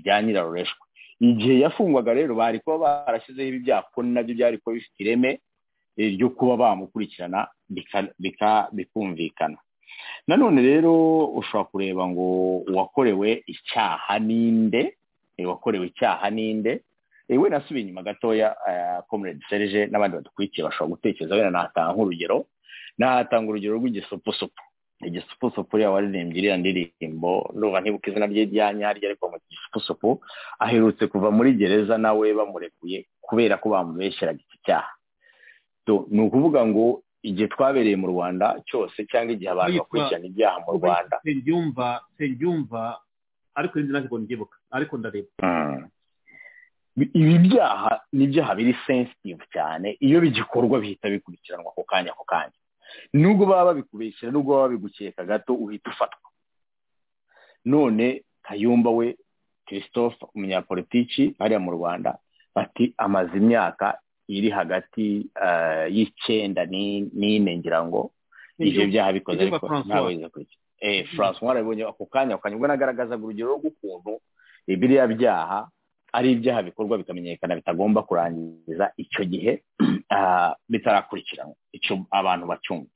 bya nyirarureshwa igihe yafungwaga rero bari kuba barashyizeho ibi byaha kuko nabyo byari kuba bifite ireme ryo kuba bamukurikirana bikumvikana nanone rero ushobora kureba ngo uwakorewe icyaha ninde wakorewe icyaha ninde we nasubiye inyuma gatoya komerede serije n'abandi badukurikiye bashobora gutekereza wenda natanga nk'urugero natanga urugero rw'igisupusupu igisupusupu yaba waririmbye iriya ndirimbo ndumva ntibuka izina rye rya nyaryo ariko mu gisupusupu aherutse kuva muri gereza nawe bamurekuye kubera ko bamubeshyeraga iki cyaha ni ukuvuga ngo igihe twabereye mu rwanda cyose cyangwa igihe abantu bakurikirana ibyaha mu rwanda sebyumva sebyumva ariko ntabwo mbyibuka ariko ndareba ibi byaha ni ibyaha biri sensitive cyane iyo bigikorwa bihita bikurikiranwa ako kanya ako kanya nubwo baba babikubeshyira nubwo baba babigukeka gato uhita ufatwa none kayumba we christophe umunyapolitiki hariya mu rwanda bati amaze imyaka iri hagati y'icyenda n'ine ngira ngo ibyo byaha bikoze ariko ntabwo yize francois arabibonye ako kanya ako kanya ubwo nagaragazaga urugero rw'ukuntu biriya byaha ari ibyaha bikorwa bikamenyekana bitagomba kurangiza icyo gihe bitarakurikiranwa icyo abantu bacyumva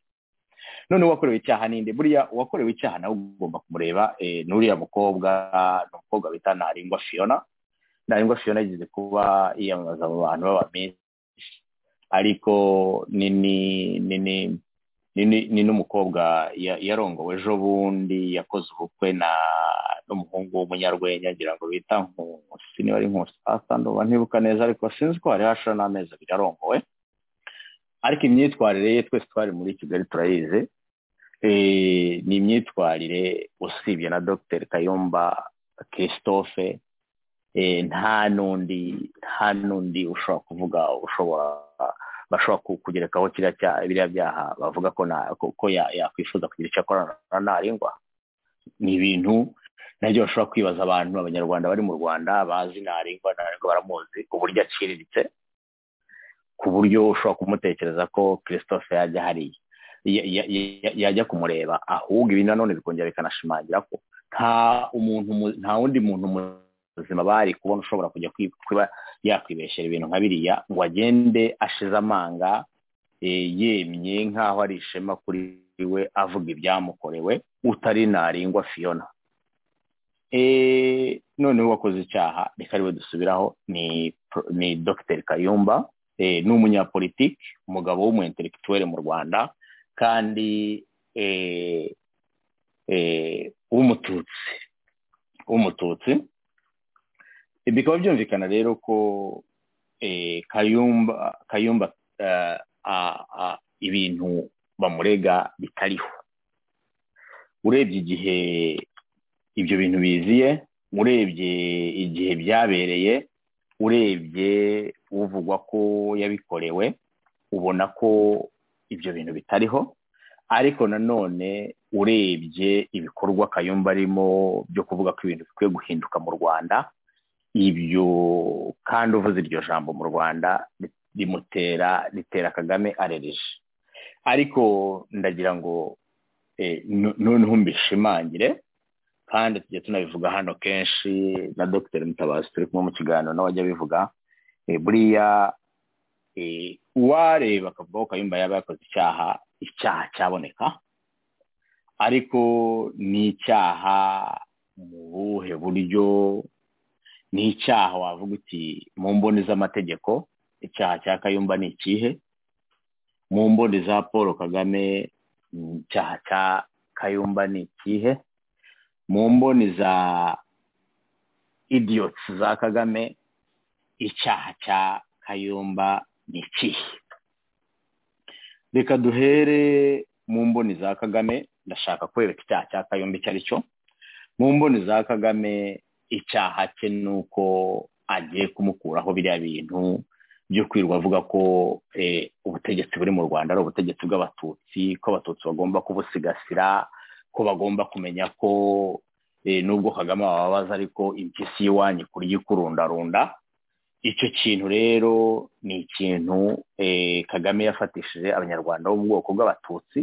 none uwakorewe icyaha ninde buriya uwakorewe icyaha nawe ugomba kumureba n'uriya mukobwa ni umukobwa bita ntarengwa fiyona ntarengwa fiyona yigeze kuba yiyamamaza mu bantu b'abamisi ariko ni n'umukobwa yarongowe ejo bundi yakoze ubukwe na n'umuhungu w'umunyarwenya ngira ngo bita nkusi niba ari nkusi ndoba ntibuka neza ariko sinzi ko hari hashira n'amezi abiri arongowe ariko imyitwarire ye twese twari muri kigali turayizi ni imyitwarire usibye na dr kayumba christophe nta n'undi nta n'undi ushobora kuvuga ushobora bashobora kugerekaho biriya byaha bavuga ko yakwifuza kugira icyo akorana ntarengwa ni ibintu nabyo bashobora kwibaza abantu abanyarwanda bari mu rwanda bazi ntarengwa ntarengwa baramuzi uburyo aciriritse ku buryo ushobora kumutekereza ko christophe yajya hariya yajya kumureba ahubwo ibi nanone bikongera bikanashimangira ko nta umuntu nta wundi muntu muzima bari kubona ushobora kujya kuba yakwibeshera ibintu nka biriya ngo agende ashize amanga yemye nk'aho ari ishema kuri we avuga ibyamukorewe utari ntarengwa fiyona noneho uwakoze icyaha reka ariwe dusubiraho ni dr kayumba ni umunyapolitiki umugabo w'umuintelektuwere mu rwanda kandi w'umututsi w'umututsi bikaba byumvikana rero ko kayumba kayumba ibintu bamurega bitariho urebye igihe ibyo bintu biziye urebye igihe byabereye urebye uvugwa ko yabikorewe ubona ko ibyo bintu bitariho ariko nanone urebye ibikorwa kayumba arimo byo kuvuga ko ibintu bikwiye guhinduka mu rwanda ibyo kandi uvuze iryo jambo mu rwanda rimutera ritera kagame arereje ariko ndagira ngo noneho mbishimangire kandi tujya tunabivuga hano kenshi na dr mutabazi turi kumwe mu kiganiro nawe ajya abivuga buriya uwareba akavuga ko kayumba yaba yakoze icyaha icyaha cyaboneka ariko ni icyaha mu buhe buryo ni icyaha wavuga uti mu mboni z'amategeko icyaha cya kayumba ni ikihe mu mboni za paul kagame icyaha cya kayumba ni ikihe mu mboni za idiyotsi za kagame icyaha cya kayumba ni ikihe reka duhere mu mboni za kagame ndashaka kwereka icyaha cya kayumba icyo ari cyo mu mboni za kagame icyaha cye ni uko agiye kumukuraho biriya bintu byo kwirirwa avuga ko ubutegetsi buri mu rwanda ari ubutegetsi bw'abatutsi ko abatutsi bagomba kubusigasira ko bagomba kumenya ko nubwo kagame wababaza ariko impyisi y'iwanyu kurya ikurundarunda icyo kintu rero ni ikintu kagame yafatishije abanyarwanda bo mu bwoko bw'abatutsi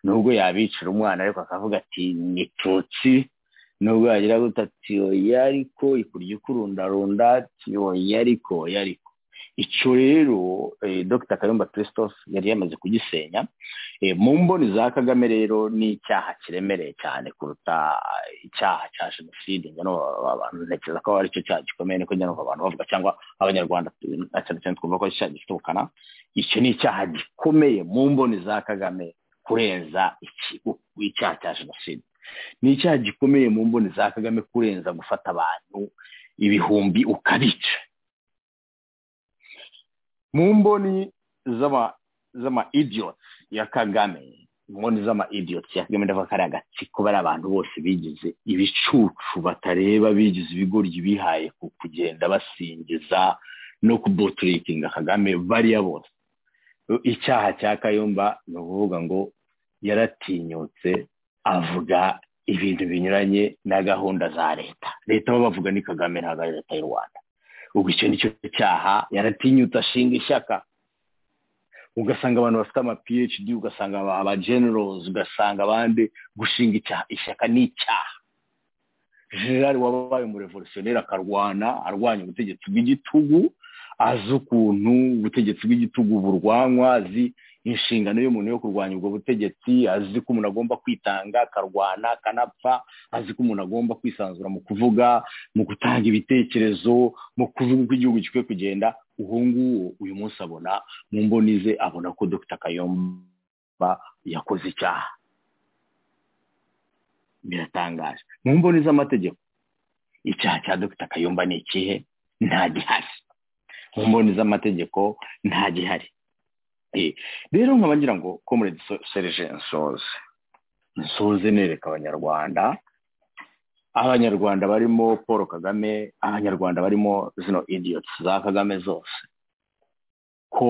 nubwo yabicira umwana ariko akavuga ati ni tutsi nubwo yagira guta ati oya ariko ikurya ikurundarunda ati oya ariko oya ariko icyo rero dr kayumba christophe yari yamaze kugisenya mu mboni za kagame rero ni icyaha kiremereye cyane kuruta icyaha cya jenoside abantu ntekereza ko ari cyo cyaha gikomeye niko njya abantu bavuga cyangwa abanyarwanda cyane cyane twumva ko icyaha gifite ubukana icyo ni icyaha gikomeye mu mboni za kagame kurenza icyaha cya jenoside ni icyaha gikomeye mu mboni za kagame kurenza gufata abantu ibihumbi ukabica mu mboni z'ama idiyotsi ya kagame imboni z'ama idiyotsi ya kagame ndavuga ko ari agatsiko bari abantu bose bigize ibicucu batareba bigize ibigoryi bihaye ku kugenda basingiza no kubuturikinga kagame bariya bose icyaha cya kayumba ni ukuvuga ngo yaratinyutse avuga ibintu binyuranye na gahunda za leta leta bo bavuga ni kagame ntabwo ari leta y'u rwanda ubwo icyo nicyo cyaha yaratinyutse ashinga ishyaka ugasanga abantu bafite ama phd ugasanga aba generals ugasanga abandi gushinga ishyaka ni icyaha general wabaye umurevolutionneri akarwana arwanya ubutegetsi bw'igitugu azi ukuntu ubutegetsi bw'igitugu burwanywa azi inshingano y'umuntu yo kurwanya ubwo butegetsi azi ko umuntu agomba kwitanga akarwana akanapfa azi ko umuntu agomba kwisanzura mu kuvuga mu gutanga ibitekerezo mu kuvuga uko igihugu gikwiye kugenda uwo nguwo uyu munsi abona mu mboni ze abona ko dr kayomba yakoze icyaha biratangaje mu mboni z'amategeko icyaha cya dr kayomba ni ikihe nta gihari mu mboni z'amategeko nta gihari rero nkaba ngira ngo komuredi serije nsoze nsoze nereka abanyarwanda abanyarwanda barimo paul kagame abanyarwanda barimo zino idiyotsi za kagame zose ko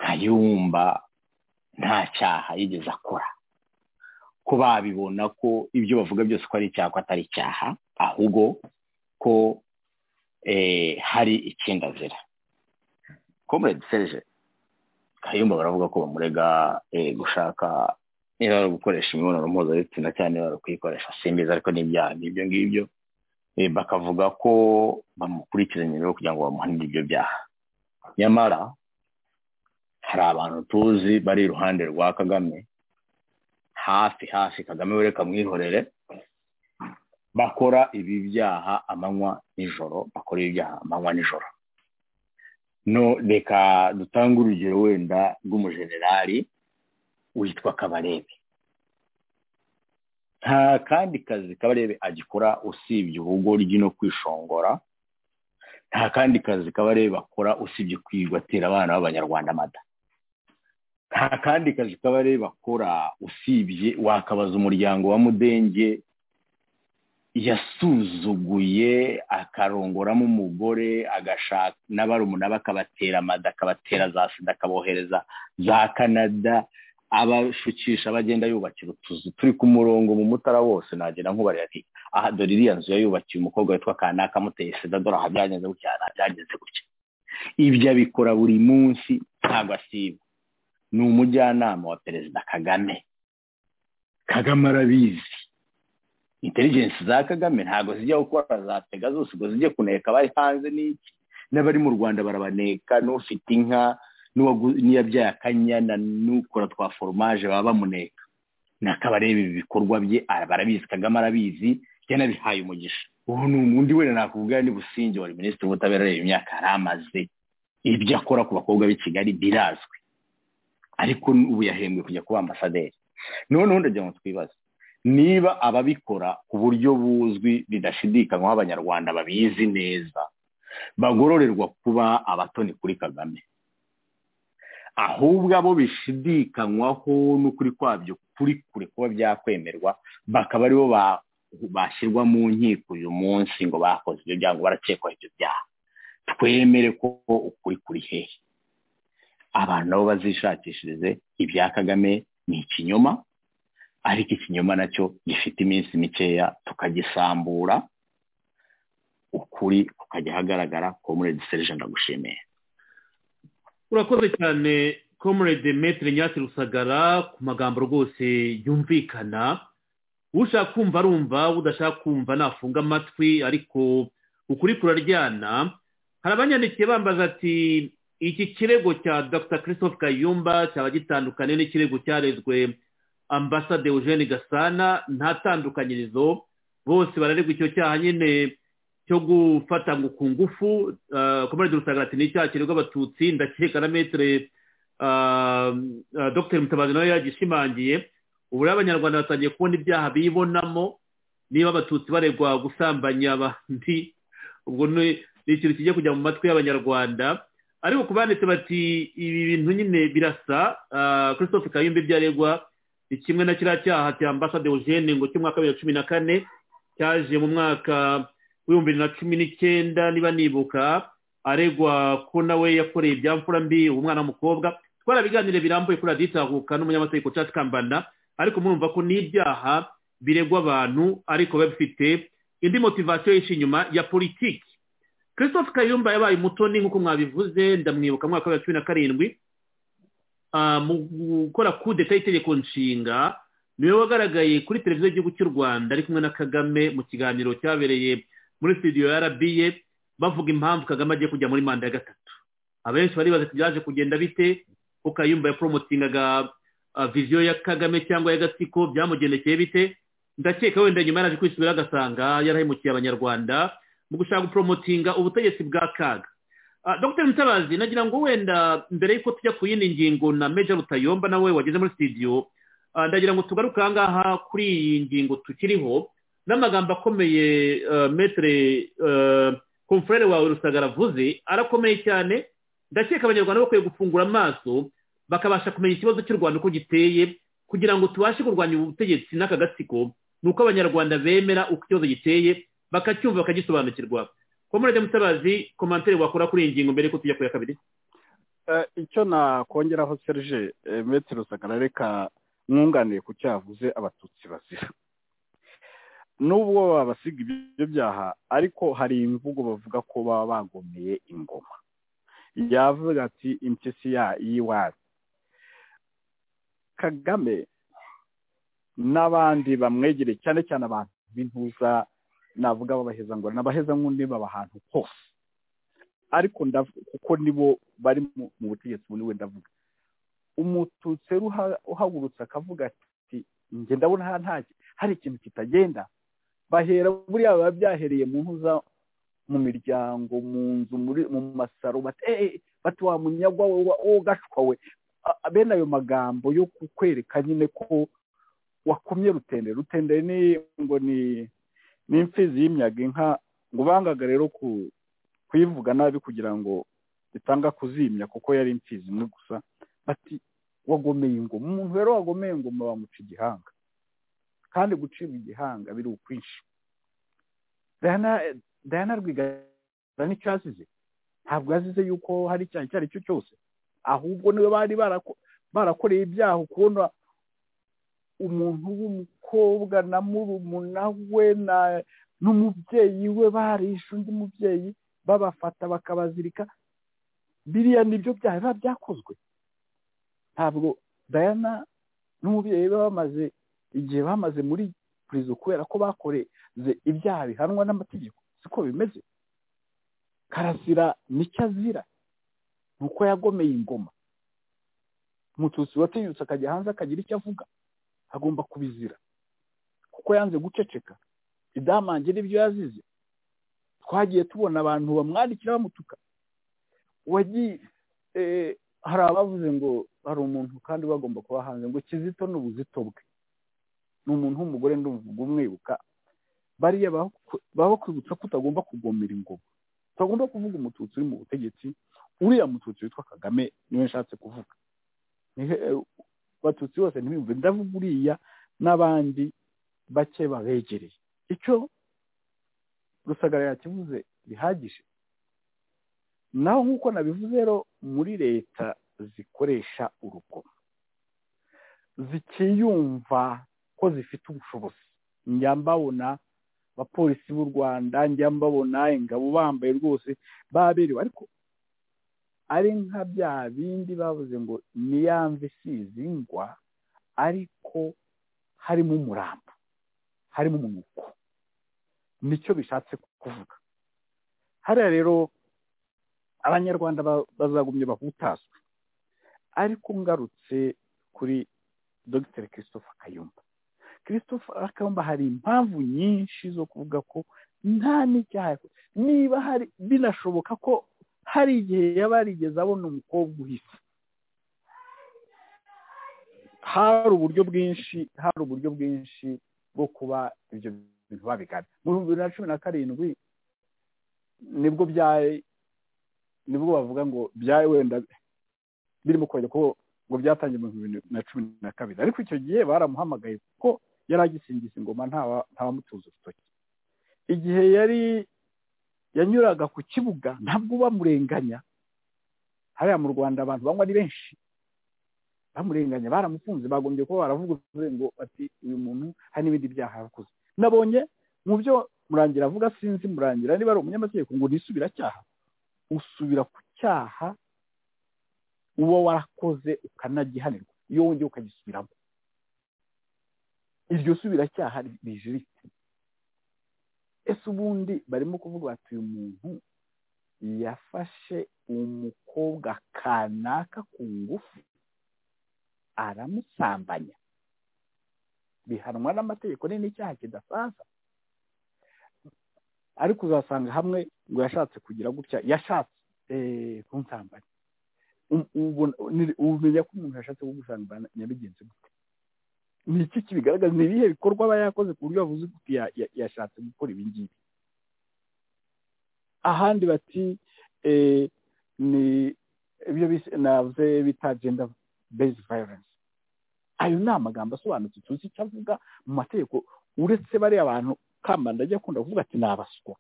kayumba nta cyaha yigeze akora ko babibona ko ibyo bavuga byose ko ari icyaha ko atari icyaha ahubwo ko hari ikindi azira komuredi serije kayumba baravuga ko bamurega gushaka niba bari gukoresha imibonano mpuzabitsina cyane niba bari kuyikoresha simbizi ariko n'ibyaha n'ibyo ngibyo bakavuga ko bamukurikiranye rero kugira ngo bamuhanire ibyo byaha nyamara hari abantu tuzi bari iruhande rwa kagame hafi hafi kagame we reka mwihorere bakora ibi byaha amanywa nijoro bakora ibi byaha amanywa nijoro no reka dutange urugero wenda rw'umujenerali witwa kabarebe nta kandi kazi kabarebe agikora usibye ubugoryi no kwishongora nta kandi kazi kabarebe akora usibye kwirwa atera abana b'abanyarwanda amata nta kandi kazi kabarebe akora usibye wakabaza umuryango wa mudenge yasuzuguye akarongoramo umugore agashaka n'abarumuna bakabatera amada akabatera za sida akabohereza za kanada abashukisha bagenda yubakira utuzu turi ku murongo mu mutara wose nagera nkubarira ati aha dore iriya nzu yayubakiye umukobwa witwa kanaka amuteye sida dore aha byagenze gutya aha byagenze gutya ibyo abikora buri munsi ntabwo asiba ni umujyanama wa perezida kagame kagame arabizi intelligence za kagame ntabwo zijya gukora za pega zose ubwo zijya kuneka abari hanze n'iki n'abari mu rwanda barabaneka n'ufite inka n'iyabyaye akanyana n'ukora twa foromaje baba bamuneka nakabareba ibi bikorwa bye barabizi kagame arabizi yanabihaye umugisha ubu ni undi wenda nakuvuga ni businge wari minisitiri w'ubutabera areba imyaka yaramaze ibyo akora ku bakobwa b'i kigali birazwi ariko ubu yahembwe kujya kuba ambasaderi noneho ndagira ngo twibaze niba ababikora ku buryo buzwi bidashidikanywaho abanyarwanda babizi neza bagororerwa kuba abatoni kuri kagame ahubwo abo bishidikanywaho n'ukuri kwabyo kuri kure kuba byakwemerwa bakaba aribo bashyirwa mu nkiko uyu munsi ngo bakoze ibyo byaha ngo barakekwaho ibyo byaha twemere ko ukuri kuri hehe abantu nabo bazishakishirize ibya kagame ni ikinyoma ariko ikinyoma nacyo gifite iminsi mikeya tukagisambura ukuri kukajya ahagaragara komuredi serije ndagushimiye urakoze cyane komuredi metire nyasi rusagara ku magambo rwose yumvikana ushaka kumva arumva udashaka kumva nafunga amatwi ariko ukuri kuraryana hari abanyandikiye bambaza ati iki kirego cya dr christophe kayumba cyaba gitandukanye n'ikirego cyarezwe ambasade eugene gasana nta tandukanyirizo bose bararegwa icyo cyaha nyine cyo gufata ngo ku ngufu komerede rusagara ati ni icyaha kiregwa abatutsi ndakeka na metire dr mutabazi nawe yagishimangiye ubu rero abanyarwanda batangiye kubona ibyaha bibonamo niba abatutsi baregwa gusambanya abandi ubwo ni ikintu kijya kujya mu matwi y'abanyarwanda ariko ku banditse bati ibi bintu nyine birasa christophe kayumba ibyo aregwa ni kimwe na kiriya cyaha cya ambasade eugene ngo cy'umwaka bibiri na cumi na kane cyaje mu mwaka w'ibihumbi bibiri na cumi n'icyenda niba nibuka aregwa ko nawe yakoreye ibya mfura mbi umwana w'umukobwa twarabiganire birambuye kuri radiyo itahuka n'umunyamategeko cyacu kambanda ariko murumva ko ni ibyaha biregwa abantu ariko biba bifite indi motivasiyo yishe inyuma ya politiki christophe kayumba yabaye umutoni nk'uko mwabivuze ndamwibuka mu mwaka wa cumi na karindwi mu gukora kudeta y'itegeko nshinga niwe wagaragaye kuri televiziyo y'igihugu cy'u rwanda ari kumwe na kagame mu kiganiro cyabereye muri studio ya arabiye bavuga impamvu kagame agiye kujya muri manda ya gatatu abenshi baribaza ati byaje kugenda bite ko kayumba yaporomotingaga viziyo ya kagame cyangwa y'agatsiko byamugendekeye bite ndakeka wenda nyuma yaraje kwisubira agasanga yarahemukiye abanyarwanda mu gushaka guporomotinga ubutegetsi bwa kaga dr mutabazi nagira ngo wenda mbere y'uko tujya ku yindi ngingo na meja rutayomba nawe wageze muri studio ndagira ngo tugaruke ahangaha kuri iyi ngingo tukiriho n'amagambo akomeye metere komfurere wawe rusagara avuze arakomeye cyane ndakeka abanyarwanda bakwiye gufungura amaso bakabasha kumenya ikibazo cy'u rwanda uko giteye kugira ngo tubashe kurwanya ubutegetsi n'aka gatsiko ni uko abanyarwanda bemera uko ikibazo giteye bakacyumva bakagisobanukirwa komorede mutabazi komantere wakora kuri iyi ngingo mbere ko tujya ku ya kabiri icyo nakongeraho serge metse rusagara reka mwunganiye ku cyavuze abatutsi bazira n'ubwo babasiga ibyo byaha ariko hari imvugo bavuga ko baba bagomeye ingoma yavuga ati impyisi ya yiwazi kagame n'abandi bamwegereye cyane cyane abantu b'intuza navuga babaheza ngo nabaheza nk'undi baba ahantu hose ariko kuko nibo bari mu butegetsi buri wenda avuga umututsi uhagurutse akavuga ati njye ndabona hari ikintu kitagenda bahera buriya biba byahereye mu ntuza mu miryango mu nzu mu masaro bati wa munyagwa wowe gashwa we bene ayo magambo yo kukwereka nyine ko wakumye rutendere rutendere ni ngo ni n'imfizi y'imyaga inka ngo bangaga rero kuyivuga nabi kugira ngo itanga kuzimya kuko yari imfizi imwe gusa bati wagomeye ingoma umuntu rero wagomeye ingoma bamuca igihanga kandi gucibwa igihanga biri ukwinshi dayana rwigara nicyo yazize ntabwo yazize yuko hari icyaha icyo ari cyo cyose ahubwo niwe bari barakoreye ibyaha ukubona umuntu w'umukobwa na murumuna we n'umubyeyi we barishe undi mubyeyi babafata bakabazirika biriya nibyo byaba byakozwe ntabwo dayana n'umubyeyi we bamaze igihe bamaze muri purizo kubera ko bakoreze ibyaha bihanwa n'amategeko siko bimeze karasira nicyo azira ni uko yagomeye ingoma umututsi watinyutse akajya hanze akagira icyo avuga agomba kubizira kuko yanze guceceka idamange n'ibyo yazize twagiye tubona abantu bamwandikira bamutuka hari abavuze ngo hari umuntu kandi bagomba kuba hanze ngo kizito ni ubuzito bwe ni umuntu w'umugore ndumva umwibuka bariya baba bakwibutsa ko utagomba kugomera ingoma utagomba kuvuga umututsi uri mu butegetsi uriya mututsi witwa kagame niwe nshatse kuvuga abatutsi bose ntibiyumve ndavuga uriya n'abandi bake babegereye icyo rusagara yakivuze bihagije naho nk'uko nabivuze rero muri leta zikoresha urugomo zikiyumva ko zifite ubushobozi njya mbabona abapolisi b'u rwanda njya mbabona ingabo bambaye rwose baberewe ariko ari nka bya bindi bavuze ngo niyamve isize ingwa ariko harimo umurambo harimo umunuko nicyo bishatse kuvuga hariya rero abanyarwanda bazagumye bahutaswe ariko ngarutse kuri dogiteri christophe kayumba christophe kayumba hari impamvu nyinshi zo kuvuga ko nta n'icyaha niba hari binashoboka ko hari igihe yaba yarigeze abona umukobwa uhise hari uburyo bwinshi hari uburyo bwinshi bwo kuba ibyo bintu babigana mu bihumbi bibiri na cumi na karindwi nibwo nibwo bavuga ngo byawe wenda birimo kongera ko ngo byatangiye mu bihumbi bibiri na cumi na kabiri ariko icyo gihe baramuhamagaye kuko yari agisingiza ingoma ntabamutuza urutoki igihe yari yanyuraga ku kibuga ntabwo bamurenganya hariya mu rwanda abantu banywa ari benshi bamurenganya baramufunze bagombye kuba baravuze ngo bati uyu muntu hari n'ibindi byaha yakoze nabonye mu byo murangira avuga sinzi murangira niba ari umunyamategeko ngo nisubiracyaha usubira ku cyaha uba warakoze ukanagihanirwa iyo wongeye ukagisubiramo iryo subiracyaha rijiritse ese ubundi barimo kuvuga bati uyu muntu yafashe umukobwa kanaka ku ngufu aramusambanya bihanwa n'amategeko ni n'icyaha kidasaza ariko uzasanga hamwe ngo yashatse kugira gutya yashatse kunsambanya umenya ko umuntu yashatse kugusambanya nyabigenzi gute ni iki kibigaragaza ni ibihe bikorwa aba yakoze ku buryo bavuze kuti yashatse gukora ibi ngibi ahandi bati ni ibyo navuze bita genda bezi violence ayo ni amagambo asobanutse tuzi icyo avuga mu mategeko uretse bariya abantu kambanda ajya akunda kuvuga ati ni abaswa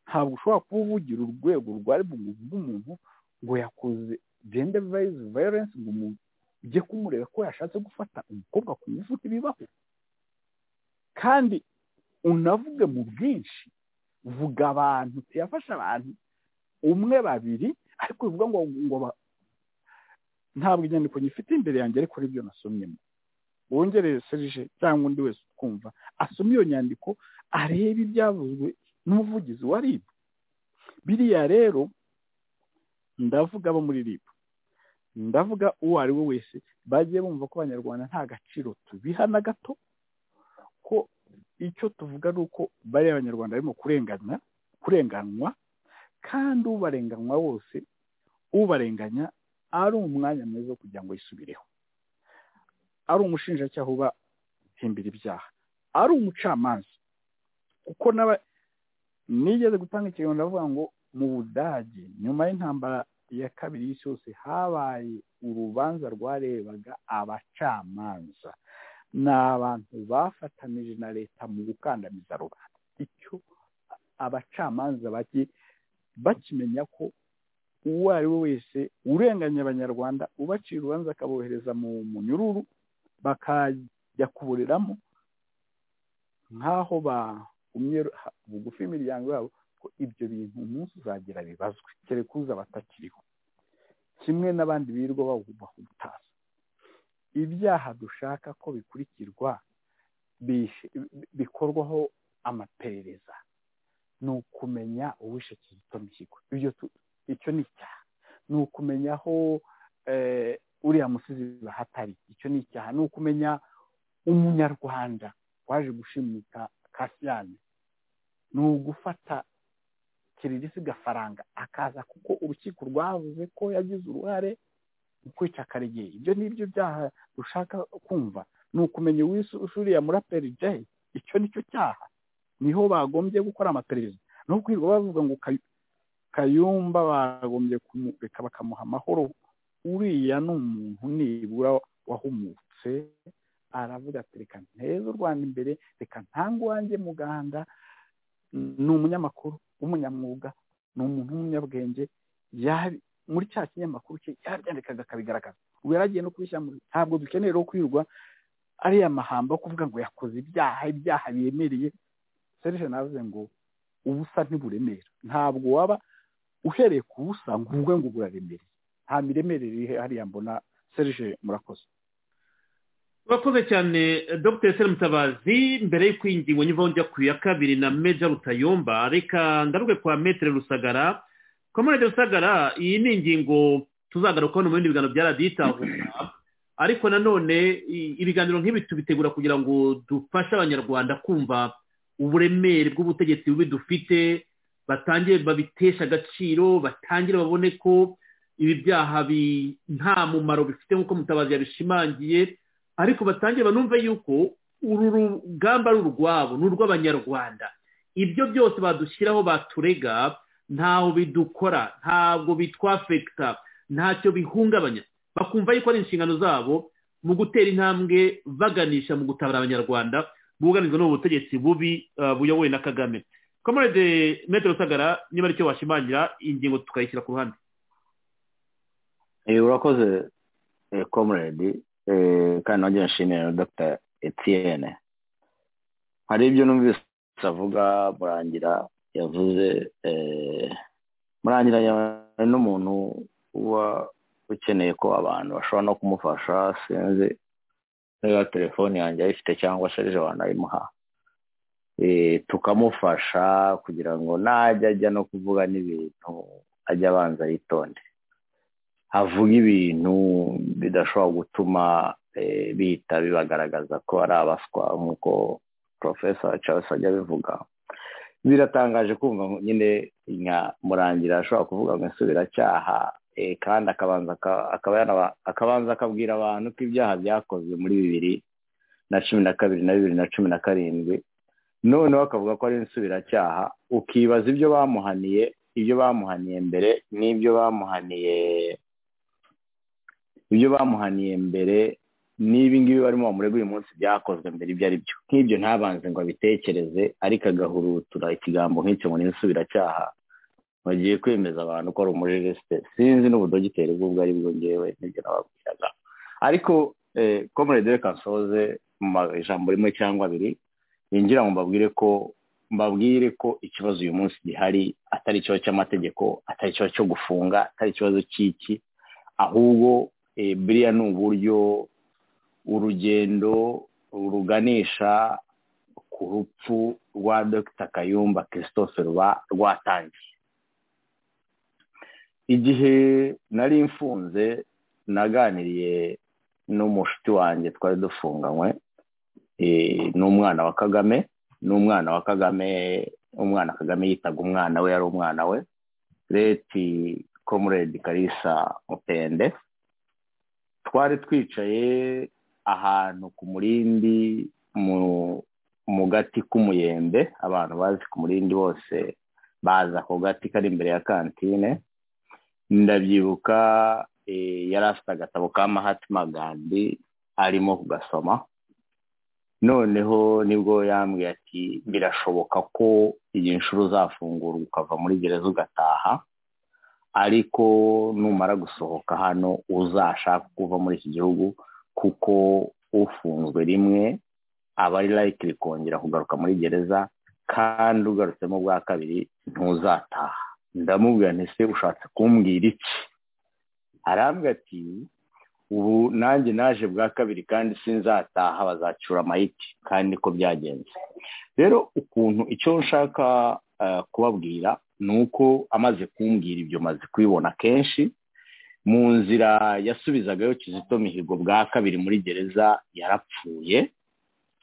ntabwo ushobora kuba uvugira urwego rwari buvuge umuntu ngo yakoze gender violence ngo umuntu ujye kumureba ko yashatse gufata umukobwa ku ngufu ntibibaho kandi unavuge mu bwinshi vuga abantu tuyafashe abantu umwe babiri ariko bivuga ngo ngo ntabwo inyandiko nyifite imbere yanjye ariko aribyo nasomyemo wongerere serije cyangwa undi wese utwumva asoma iyo nyandiko arebe ibyavuzwe n'umuvugizi wa ribu biriya rero ndavuga abo muri ribu ndavuga uwo ari we wese bagiye bumva ko abanyarwanda nta gaciro tubiha na gato ko icyo tuvuga ni uko bariya abanyarwanda barimo kurengana kurenganwa kandi ubarenganywa wose ubarenganya ari umwanya mwiza wo kugira ngo yisubireho ari umushinjacyaha uba himbira ibyaha ari umucamanza kuko nigeze gutanga ikiganiro ndavuga ngo mu budage nyuma y'intambara ya kabiri y'isi yose habaye urubanza rwarebaga abacamanza ni abantu bafatanije na leta mu gukandamiza rubanda icyo abacamanza bakimenya ko uwo ari we wese urenganya abanyarwanda ubacira urubanza akabohereza mu munyururu bakajya kuburiramo nk'aho bagumye bugufi imiryango yabo ko ibyo bintu umunsi uzagira bibazwe kereka uza batakiriho kimwe n'abandi birirwa bawubaha ubutaza ibyaha dushaka ko bikurikirwa bikorwaho amaperereza ni ukumenya uwishe kizito mihigo icyo ni icyaha ni ukumenya aho uriya musizi bahatari icyo ni icyaha ni ukumenya umunyarwanda waje gushimuta kasiyani ni ugufata kiririsi gafaranga akaza kuko urukiko rwavuze ko yagize uruhare mu kwica karegeya ibyo ni byo byaha dushaka kumva ni ukumenya uriya muraperi jayi icyo ni cyo cyaha niho bagombye gukora amaperereza no kwirirwa bavuga ngo kayumba bagombye kumureka bakamuha amahoro uriya ni umuntu nibura wahumutse aravuga ati reka nteze u rwanda imbere reka ntange uwanjye muganda ni umunyamakuru w'umunyamwuga ni umuntu w'umunyabwenge muri cya kinyamakuru cye yabyandikaga akabigaragaza ubu yaragiye no kubishyira mu ntabwo dukeneye no kwirwa ariya mahamba yo kuvuga ngo yakoze ibyaha ibyaha biremereye serije navuze ngo ubusa ntiburemera ntabwo waba uhereye ku busa ngo uvuge ngo buraremereye nta miremerere iri hariya mbona serije murakoze urakoze cyane dr seri mutabazi mbere yo kwingingo nyuma njya ku ya kabiri na meja rutayomba reka ngaruke kwa metere rusagara kwa metere rusagara iyi ni ingingo tuzagarukaho mu bindi biganiro bya radiyo itahura ariko nanone ibiganiro nk'ibi tubitegura kugira ngo dufashe abanyarwanda kumva uburemere bw'ubutegetsi bubi dufite batangire babitesha agaciro batangire babone ko ibi byaha nta mumaro bifite nk'uko mutabazi yabishimangiye ariko batangire banumve yuko uru rugamba ari urwabo ni urw'abanyarwanda ibyo byose badushyiraho baturega ntaho bidukora ntabwo bitwafekita ntacyo bihungabanya bakumva yuko ari inshingano zabo mu gutera intambwe baganisha mu gutabara abanyarwanda bwugarijwe n'ubu butegetsi bubi buyobowe na kagame komerede metero sagara niba aricyo washimangira ingingo tukayishyira ku ruhande urakoze komerede kandi nanjye nshimira dr etienne hari ibyo numvise avuga murangira yavuze murangira n'umuntu uba ukeneye ko abantu bashobora no kumufasha sinzi niba telefoni yanjye ayifite cyangwa serije wanayimuha tukamufasha kugira ngo najya ajya no kuvuga n'ibintu ajya abanza yitonde avuga ibintu bidashobora gutuma bihita bibagaragaza ko ari abaswa nk'uko porofesa cyangwa se ajya abivuga biratangaje kumva nyine nka murangira ashobora kuvuga ngo insubiracyaha kandi akabanza akabwira abantu ko ibyaha byakozwe muri bibiri na cumi na kabiri na bibiri na cumi na karindwi noneho akavuga ko ari insubiracyaha ukibaza ibyo bamuhaniye ibyo bamuhaniye mbere n'ibyo bamuhaniye ibyo bamuhaniye mbere n'ibi ngibi barimo bamurega uyu munsi byakozwe mbere ibyo ari byo nk'ibyo ntabanze ngo abitekereze ariko agahurutura ikigambo nk'icyo ngo ni insubiracyaha bagiye kwemeza abantu ko ari umujeresite sinzi n'ubudogiteri bw'ubwo ari bwo ngewe n'ibyo nababwiraga ariko komerede reka nsoze mu ijambo rimwe cyangwa abiri yinjira ngo mbabwire ko mbabwire ko ikibazo uyu munsi gihari atari ikibazo cy'amategeko atari ikibazo cyo gufunga atari ikibazo cy'iki ahubwo biriya ni uburyo urugendo ruganisha ku rupfu rwa dogita kayumba christophe ruba rwatangiye igihe nari mfunze naganiriye n'umushuti wanjye twari dufunganywe n'umwana wa kagame n'umwana wa kagame umwana kagame yitaga umwana we yari umwana we leti komuredi karisa mupende twari twicaye ahantu ku murindi mu gati k'umuyembe abantu bazi ku murindi bose baza ako gati kari imbere ya kantine ndabyibuka yari afite agatabo ka mahatima gandi arimo kugasoma noneho nibwo yambwiye ati birashoboka ko iyi nshuro uzafungurwa ukava muri gereza ugataha ariko numara gusohoka hano uzashaka kuva muri iki gihugu kuko ufunzwe rimwe aba ari layikiri kongera kugaruka muri gereza kandi ugarutsemo bwa kabiri ntuzataha ndamubwira ntese ushatse kumbwira iki arambwira ati ubu nanjye naje bwa kabiri kandi sinzataha bazacyura amayiti kandi ko byagenze rero ukuntu icyo nshaka kubabwira ni uko amaze kumbwira ibyo maze kubibona kenshi mu nzira yasubizagayo kizito mihigo bwa kabiri muri gereza yarapfuye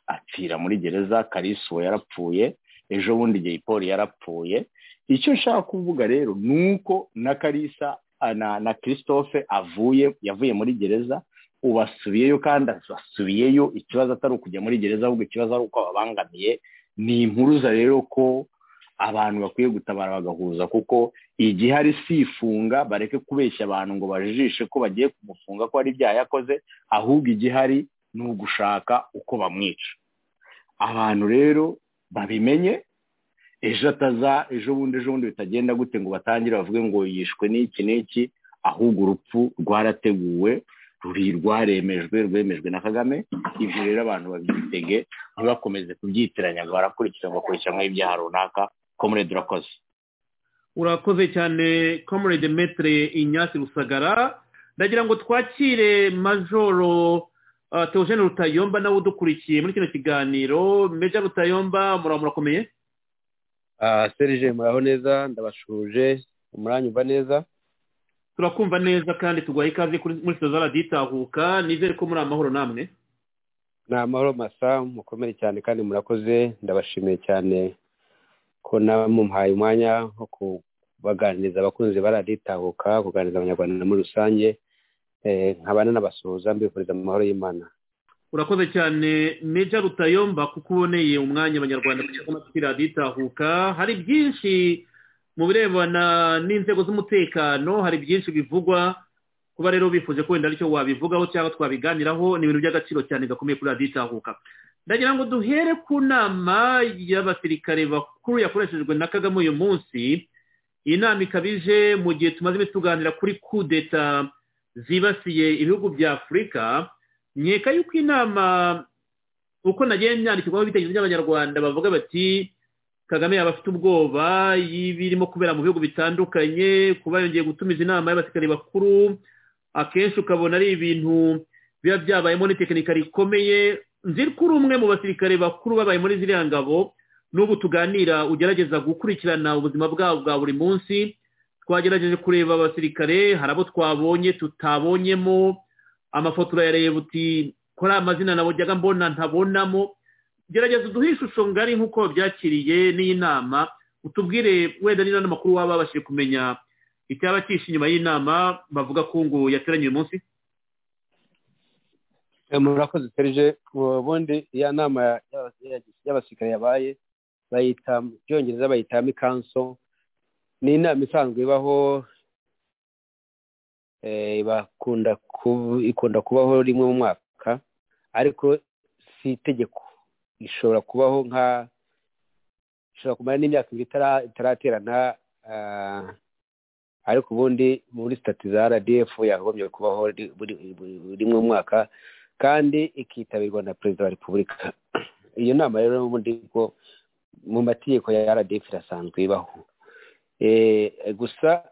apfira muri gereza karisuwo yarapfuye ejo bundi igihe poli yarapfuye icyo nshaka kuvuga rero ni uko na karisa na christophe avuye yavuye muri gereza ubasubiyeyo kandi asubiyeyo ikibazo atari ukujya muri gereza ahubwo ikibazo ari uko ababangamiye ni impuruza rero ko abantu bakwiye gutabara bagahuza kuko igihe ari si ifunga bareke kubeshya abantu ngo bajijishe ko bagiye kumufunga ko hari ibyaha yakoze ahubwo igihari ni ugushaka uko bamwica abantu rero babimenye ejo ataza ejo bundi ejo bundi bitagenda gute ngo batangire bavuge ngo yishwe n'iki n'iki ahubwo urupfu rwarateguwe ruri rwaremejwe rwemejwe na kagame ibyo rero abantu babyitege ntibakomeze kubyitiranya ngo barakurikiranwa bakurikiranwaho ibyaha runaka komurede urakoze urakoze cyane komurede metere inyasi rusagara ndagira ngo twakire majoro teogene rutayomba nawe udukurikiye muri kino kiganiro meja rutayomba murakomeye serije muraho neza ndabashuje umuranyumva neza turakumva neza kandi tuguha ikaze muri sitozara raditahuka nizere ko muri amahoro namwe ni amahoro masa mukomere cyane kandi murakoze ndabashimiye cyane ko namumuhaye umwanya wo kubaganiriza abakunzi baraditahuka kuganiriza abanyarwanda muri rusange nkabana n'abasuhuza mbifuriza amahoro y'imana urakoze cyane meja rutayomba kuko uboneye umwanya abanyarwanda kuri raditahuka hari byinshi mu birebana n'inzego z'umutekano hari byinshi bivugwa kuba rero bifuje ko wenda aricyo wabivugaho cyangwa twabiganiraho ni ibintu by'agaciro cyane gakomeye kuri radiyo itahuka ndagira ngo duhere ku nama y'abasirikare bakuru yakoreshejwe na kagame uyu munsi iyi nama ikabije mu gihe tumaze iminsi tuganira kuri kudeta zibasiye ibihugu bya afurika nkeka yuko inama uko nagiye nyandikirwaho ibitekerezo by'abanyarwanda bavuga bati kagame yaba afite ubwoba y'ibirimo kubera mu bihugu bitandukanye kuba yongeye gutumiza inama y'abasirikare bakuru akenshi ukabona ari ibintu biba byabayemo n'itekinika rikomeye nzi ko uri umwe mu basirikare bakuru babaye muri ziriya ngabo n'ubu tuganira ugerageza gukurikirana ubuzima bwabo bwa buri munsi twagerageje kureba abasirikare hari abo twabonye tutabonyemo amafoto urayareba uti kuri amazina nabujyaga mbona ntabonamo gerageza uduhe ishusho ngari nk'uko byakiriye n'iyi nama utubwire wenda niba n'amakuru waba babashije kumenya icyaba cyishe inyuma y'inama bavuga ko ngo yateranye uyu munsi murakoze serije ubundi iya nama y'abasirikare yabaye bayita mu cyongereza bayita mikanso ni inama isanzwe ibaho ikunda kubaho rimwe mu mwaka ariko si itegeko ishobora kubaho nka ishobora kumara n'imyaka ibiri itaraterana ariko ubundi muri sitati za rdf yakagombye kubaho rimwe mu mwaka kandi ikitabirwa na perezida wa repubulika iyo nama rero n'ubundi bwo mu mategeko ya rdf irasanzwe ibaho gusa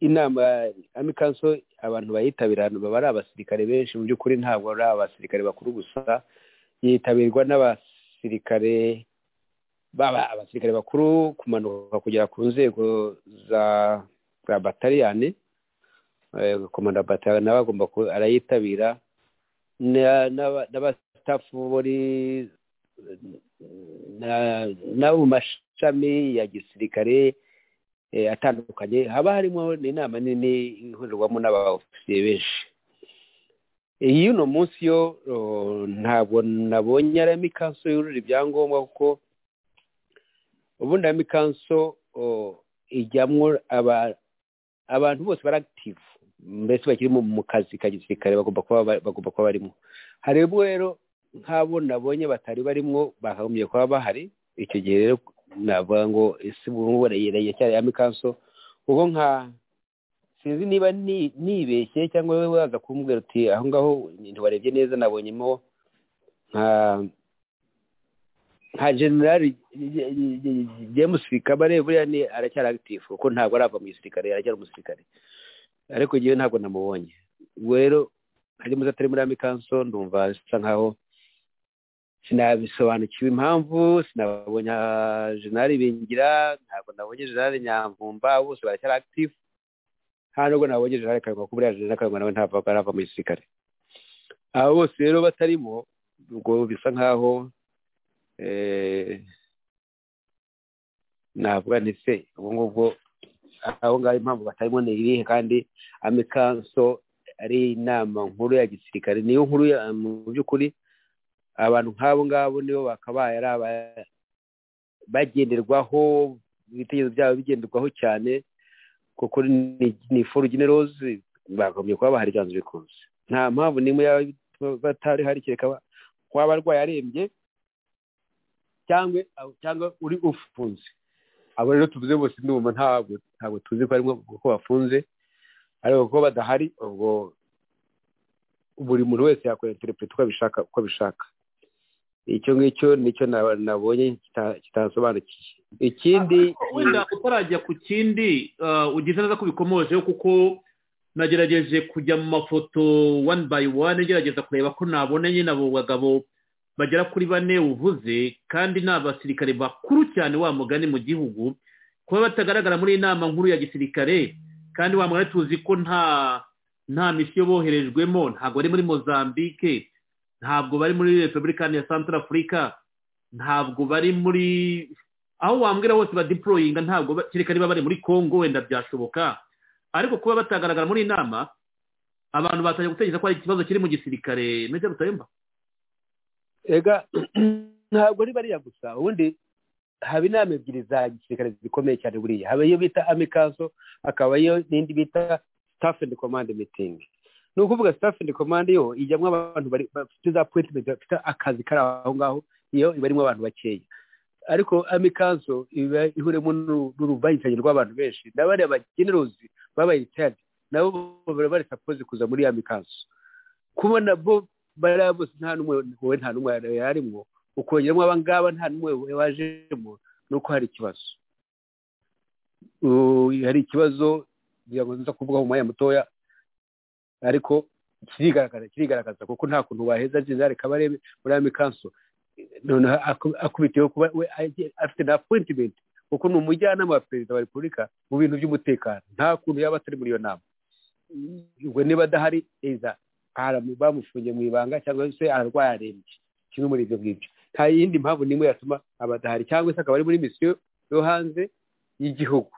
inama amikanso abantu bayitabira baba ari abasirikare benshi mu by'ukuri ntabwo ari abasirikare bakuru gusa yitabirwa n'abasirikare baba abasirikare bakuru kumanuka kugera ku nzego za za bataliyani komanda bataliyani nawe agomba arayitabira n'abasitafu buri n'abo mu mashami ya gisirikare atandukanye haba harimo inama nini ihurirwamo n'abofisiye benshi iyi uno munsi yo ntabwo nabonye aramo ikanso yurura ibyangombwa kuko ubundi aramo ikanso ijyamo abantu bose bari akitivu mbese bakiri mu kazi ka gisirikare bagomba kuba barimo harimo rero nk'abo nabonye batari barimo bakagombye kuba bahari icyo gihe rero navuga ngo ese ngubu rayireye cyane aramo ikanso kuko nka sinzi niba nibeshye cyangwa wowe waza kumbwira uti aho ngaho ntiwarebye neza nabonyemo nka nka generali james kabare buriya ni aracyari agitifu kuko ntabwo arava mu gisirikare aracyari umusirikare ariko igihe ntabwo namubonye ubwo rero harimo atari muri amikanso ndumva bisa nkaho sinabisobanukiwe impamvu sinabonye generali bingira ntabwo nabonye generali nyamvumba bose baracyari agitifu nta nubwo nabonye jenerali karangwa kuba uriya jenerali karangwa nawe ntabwo arava mu gisirikare abo bose rero batarimo ubwo bisa nkaho navuga ndetse ubwo ngubwo aho ngaho impamvu batarimo ni irihe kandi amikanso ari inama nkuru ya gisirikare niyo nkuru ya mu by'ukuri abantu nk'abo ngabo nibo bakabaye ari aba- bagenderwaho ibitekerezo byabo bigenderwaho cyane kuko ni- ni foru generozi bagombye kuba bahari byanze bikunze nta mpamvu n'imwe yaba batari hari kereka ba- waba arwaye arembye cyangwa cyangwa uri ufunze abo rero tuvuze bose ndumva ntabwo ntabwo tuzi ko arimo kuko bafunze ariko kuko badahari ubwo buri muntu wese yakora interprete uko abishaka uko abishaka icyo ngicyo nicyo na- nabonye kita- kitasobanukiye ikindi wenda utarajya ku kindi ah, ugize neza ko ubikomojeho kuko nagerageje kujya mu mafoto wani bayi wani ngerageza kureba ko nabona nyine abo bagabo bagera kuri bane uvuze kandi ni abasirikare bakuru cyane wa mugani mu gihugu kuba batagaragara muri iyi nama nkuru ya gisirikare kandi wa mugani tuzi ko nta nta misiyo boherejwemo ntabwo bari muri mozambique ntabwo bari muri repubulika ya santara afurika ntabwo bari muri aho wambwira hose badiporoyinga ntabwo ba- kereka niba bari muri congo wenda byashoboka ariko kuba batagaragara muri iyi nama abantu batangiye gutekereza ko hari ikibazo kiri mu gisirikare meze gutayumva ega ntabwo ari bariya gusa ubundi haba inama ebyiri za gisirikare zikomeye cyane buriya haba iyo bita amikazo hakaba iyo n'indi bita staff and command meeting ni ukuvuga staff and command yo ijyamo abantu bari- bafite za appointment bafite akazi kari aho ngaho iyo iba irimo abantu bakeya ariko amikazo iba ihuremo n'uru- n'uruvangitirane rw'abantu benshi na bariya bagenerozi babaye retired nabo baba bari sapoze kuza muri ya mikazo kubona bo bariya bose nta n'umwe wowe nta n'umwe yari arimo ukongeramo abangaba nta n'umwe wajemo ni uko hari ikibazo Uh, hari ikibazo ngira ngo nza kuvuga mu mwanya mutoya ariko kirigaragaza kirigaragaza kuko nta kuntu waheza ageze areka barebe muri ya mikanso noneho aku- akubitiyeho kuba we agiye- afite na appointment kuko ni umujyanama wa perezida wa repubulika mu bintu by'umutekano nta kuntu yaba atari muri iyo nama ubwo niba adahari eza aramu- bamufungiye mu ibanga cyangwa se ararwaye arembye kimwe muri ibyo ngibyo nta yindi mpamvu n'imwe yatuma abadahari cyangwa se akaba ari muri misiyo yo hanze y'igihugu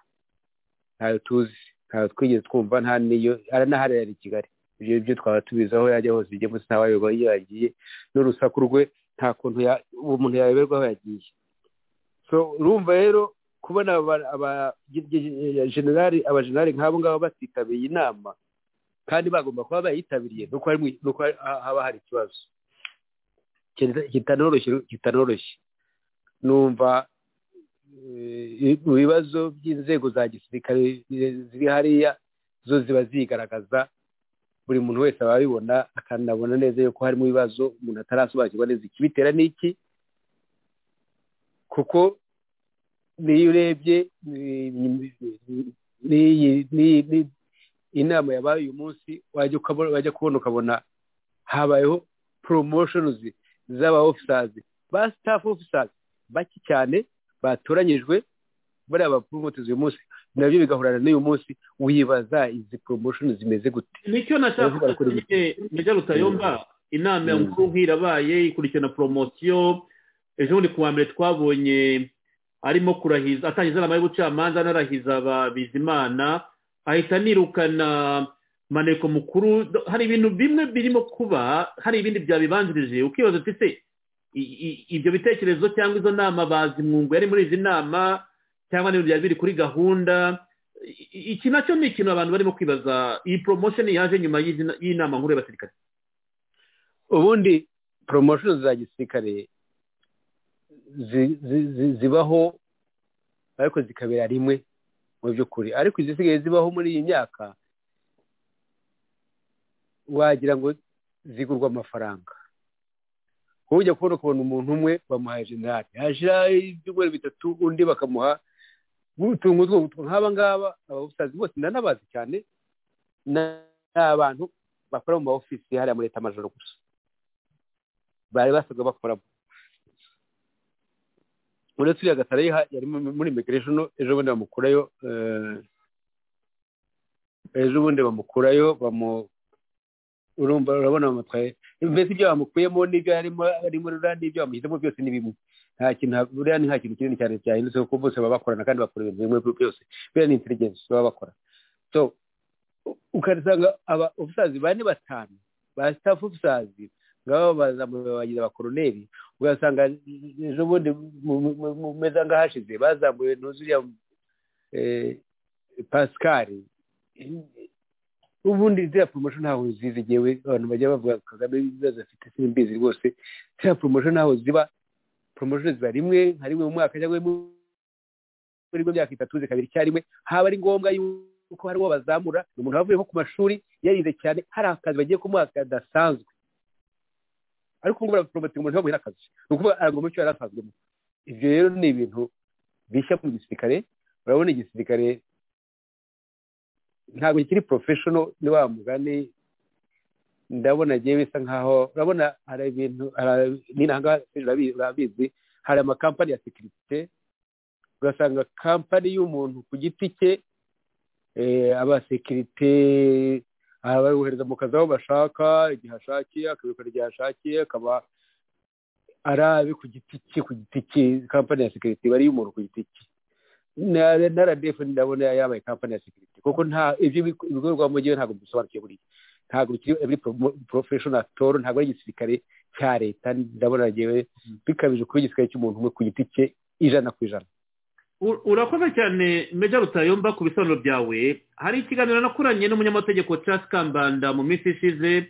ntayo tuzi ntayo twigeze twumva nta n'iyo aranahari yari i kigali ibyo ngibyo twaba tubizi aho yajya hose igihe munsi ntawayoba iyo yagiye n'urusaku rwe nta kuntu ya- umuntu yayoberwa aho yagiye so urumva rero kubona aba- aba- ge- ge- ge- generali abajenerali nk'abo ngabo batitabiriye inama kandi bagomba kuba bayitabiriye nuko hari mu- nuko hari- ha- haba hari ikibazo Kita- kitanoroshye kitanoroshye numva eh, mu bibazo by'inzego za gisirikare eh, ziri hariya zo ziba zigaragaza buri muntu wese aba abibona akanabona neza yuko harimo ibibazo umuntu atarasobanukirwa neza ikibitera n'iki kuko n'iyo urebye eh, n'iyi- n'iyi- n'iyi- inama yabaye uyu munsi wajya ukabona wajya kubona ukabona habayeho promotions z'aba officers ba staff officers bake cyane batoranyijwe bariya bapromotes uyu munsi nabyo bigahurana n'uyu munsi wibaza izi promotion zimeze gute nicyo nashakaga Ndavuga kuri nyine meze gutayumva inama ya Mm. nkuru nk'irabaye ikurikirana poromosiyo ejo bundi ku wa mbere twabonye arimo kurahiza atangiza inama y'ubucamanza anarahiza ababizimana ahita anirukana maneko mukuru hari ibintu bimwe birimo kuba hari ibindi byabibanjirije ukibaza uti se i- i- ibyo bitekerezo cyangwa izo nama bazimwungu yari muri izi nama cyangwa n'ibintu byari biri kuri gahunda I- i- iki nacyo ni ikintu abantu barimo kwibaza iyi promotion yaje nyuma y'izi na- y'inama nkuru y'abasirikare ubundi promotion za gisirikare zi- zi- zi- zibaho ariko zikabera rimwe mu by'ukuri ariko izisigaye zibaho muri iyi myaka wagira ngo zigurwa amafaranga ujya kubona ukabona umuntu umwe bamuhaye generali hashira ibyumweru bitatu undi bakamuha utuntu tw'utu nk'aba ngaba abasazi bose nanabazi cyane na- ni abantu bakora mu ma ofisi hariya muri leta amajoro gusa bari basanzwe bakoramo uretse uriya gatare yari mu- muri immigration ejo bundi bamukurayo eh, ejo bundi bamukurayo bamu urumva urabona bamutwaye mbese ibyo bamukuyemo n'ibyo yarimo arimo rura n'ibyo bamushyizemo byose ni bimwe nta kintu buriya ni nta kintu kinini cyane cyahindutse kuko bose baba bakorana kandi bakora ibintu bimwe byose buriya ni intelligence baba bakora so ukarisanga aba ofisazi bane batanu ba staff ofisazi ngaba bazamuye abakoroneri ugasanga ejo bundi mu- mu- mu- mu meza nk'ahashize bazamuye ntuzuriya pascal ubundi ziriya poromosiyo ntaho zizi ngewe abantu bajya bavuga kagame ibibazo afite simbizi rwose ziriya poromosiyo ntaho ziba poromosiyo ziba rimwe nka rimwe mu mwaka cyangwa mu- muri mu myaka itatu zikabiri icyarimwe haba ari ngombwa yuko hari uwo bazamura ni umuntu wavuyeho ku mashuri yarize cyane hari akazi bagiye kumuha kadasanzwe ariko ubu ngubu baraporomotinga umuntu wabuye n'akazi ni ukuvuga aragomba icyo yari asanzwemo ibyo rero ni ibintu bishya mu gisirikare urabona igisirikare ntabwo kiri porofeshono ni wa mugani ndabona agiye bisa nkaho urabona hari ibintu hari- ni nangaha urabizi hari amakampani ya sekirite ugasanga kampani y'umuntu ku giti cye eh, abasekirite aha bayohereza mu kazi aho bashaka igihe ashakiye akabikora igihe ashakiye akaba ari abe ku giti cye ku giti cye kampani ya sekirite iba ari iy'umuntu ku giti cye na na RDF ndabona yabaye kampani ya sekirite kuko nta ibyo bigo- ibikorerwamo ngewe ntabwo bisobanukiye buriya ntabwo bikiri every pro- professional actor ntabwo ari igisirikare cya leta ndabona ngewe bikabije kuba igisirikare cy'umuntu umwe ku giti cye ijana ku ijana U- urakoze cyane meja rutayomba ku bisobanuro byawe hari ikiganiro nakoranye n'umunyamategeko Charles Kambanda mu minsi ishize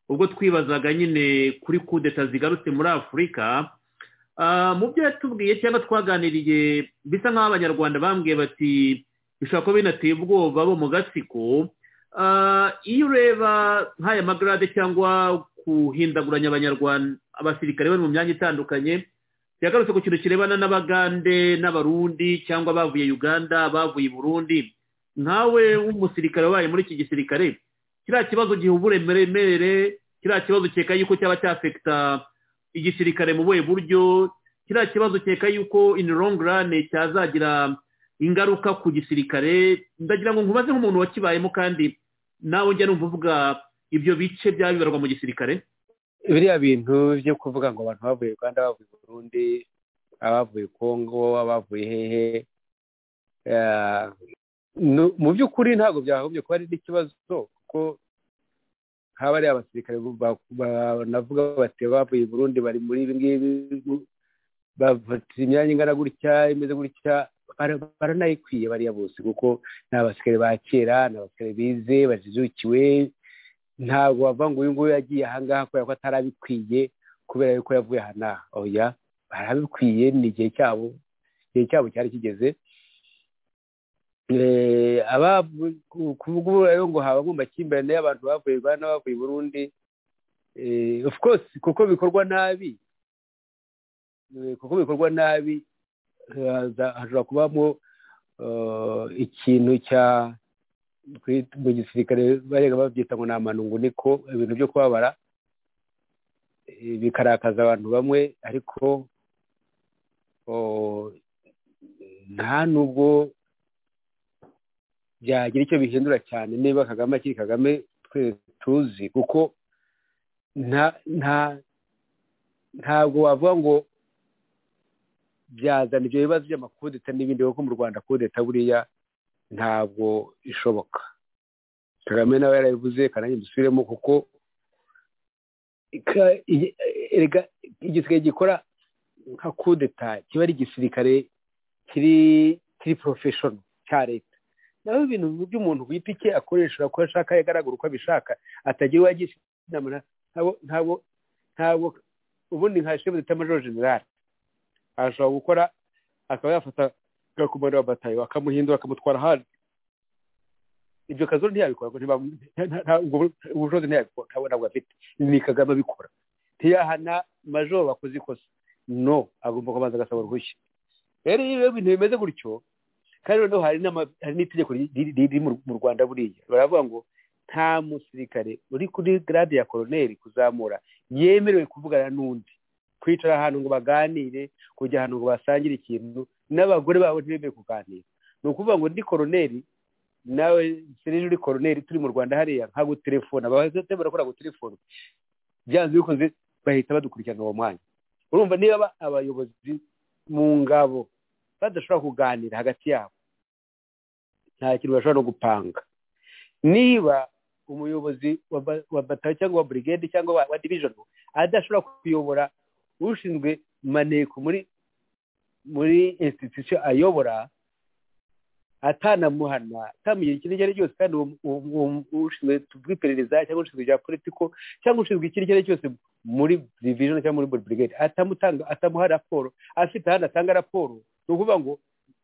ubwo twibazaga nyine kuri kudeta zigarutse muri afurika Ah, mu byo yatubwiye cyangwa twaganiriye bisa nk'aho abanyarwanda bambwiye bati bishobora kuba binateye ubwoba bo mu gatsiko Ah, iyo ureba nk'aya magarade cyangwa guhindaguranya abanyarwanda abasirikare bari mu myanya itandukanye yagarutse ku kintu kirebana n'abagande n'abarundi cyangwa abavuye uganda abavuye i burundi nkawe w'umusirikare wabaye muri iki gisirikare kiriya kibazo gihubura uburemeremere kiriya kibazo ukeka yuko cyaba cyafekita igisirikare mu buhe buryo kiriya kibazo ukeka yuko in long run cyazagira ingaruka ku gisirikare ndagira ngo nkubaze nk'umuntu wakibayemo kandi nawe njya numva uvuga ibyo bice byaba bibarwa mu gisirikare biriya bintu byo kuvuga ngo abantu bavuye uganda bavuye burundi abavuye kongo abavuye hehe eh, nu- mu by'ukuri ntabwo byakagombye kuba ari n'ikibazo kuko haba ari abasirikare ba- ba- banavuga bati bavuye i burundi bari muri ibi ngibi bafata imyanya ingana gutya imeze gutya bara- baranayikwiye bariya bose kuko ni abasirikare ba kera ni abasirikare bize bajijukiwe ntabwo bavuga ngo uyu nguyu yagiye ahangaha kubera ko atarabikwiye kubera yuko yavuye aha n'aha oya barabikwiye ni igihe cyabo igihe cyabo cyari kigeze Eh, aba- ku- kuvuga ubu rero ngo haba mu makimbirane y'abantu bavuye uganda bavuye i burundi Eh, of course kuko bikorwa nabi Eh, kuko bikorwa nabi haza- hashobora kubamo eh, ikintu cya kuri- mu gisirikare barega babyita ngo ni amanungu niko ibintu byo kubabara eh, bikarakaza abantu bamwe ariko o, nta nubwo byagira icyo bihindura cyane niba kagame akiri kagame twese tuzi kuko nta nta ntabwo wavuga ngo byazana ibyo bibazo by'amakudeta n'ibindi kuko mu rwanda kudeta buriya ntabwo ishoboka kagame nawe yarabivuze kanange dusubiremo kuko ka- i- erega igisirikare gikora nka kudeta kiba ari igisirikare kiri kiri porofeshono cya leta nawe ibintu by'umuntu ku giti cye akoresha uko ashaka agaragara uko abishaka atagira uwo agisha inama na- ntabwo ntabwo ntabwo ubundi nka shefu d'etat major general ashobora gukora akaba yafata gakomando wa batayo akamuhindura akamutwara ahandi ibyo kazo ntiyabikora ngo ntibam- nta- nta- ubwo ubushobozi ntiyabikora ntabwo ntabwo afite ni kagame abikora ntiyahana majoro wakoze ikosa no agomba kubanza agasaba uruhushya rero iyo ibyo bintu bimeze gutyo kandi noneho hari n'ama- hari n'itegeko riri- riri riri mu mu rwanda buriya baravuga ngo nta musirikare uri kuri garade ya koroneri kuzamura yemerewe kuvugana n'undi kwicara ahantu ngo baganire kujya ahantu ngo basangire ikintu n'abagore babo ntibemerewe kuganira ni ukuvuga ngo ndi koroneri nawe serije uri koroneri turi mu rwanda hariya nka gutelefona bahita barakora gutelefona byanze bikoze bahita badukurikirana uwo mwanya urumva niba aba- abayobozi mu ngabo badashobora kuganira hagati yabo nta kintu bashobora no gupanga niba umuyobozi wa ba- wa batayo cyangwa wa burigade cyangwa wa- wa division adashobora kuyobora ushinzwe maneko muri muri institution ayobora atanamuhana atamugira ikintu icyo ari cyo cyose kandi uwo- uwo- uwo- uwo ushinzwe iperereza cyangwa ushinzwe bya politiko cyangwa ushinzwe ikintu icyo ari cyo cyose muri division cyangwa muri burigade atamutanga atamuha raporo afite ahandi atanga raporo ni ukuvuga ngo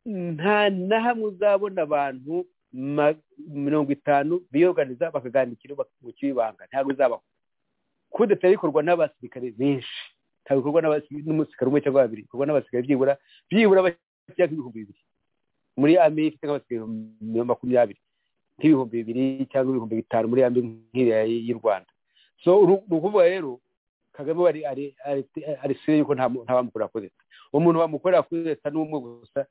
nta na hamwe uzabona abantu ma- mirongo itanu biyoganiza bakaganira mu cy'ibanga ntabwo bizabaho kudeta bikorwa n'abasirikare benshi ntabwo bikorwa n'abasi- n'umusirikare umwe cyangwa babiri bikorwa n'abasirikare byibura byibura bashyira nk'ibihumbi bibiri muri ame ifite nk'abasirikare ibihumbi makumyabiri nk'ibihumbi bibiri cyangwa ibihumbi bitanu muri ame nk'iriya y'u rwanda so uru- ni ukuvuga rero kagame we ari- ari- ari- ari sire yuko nta mu- nta wamukorera kudeta umuntu wamukorera kudeta ni umwe gusa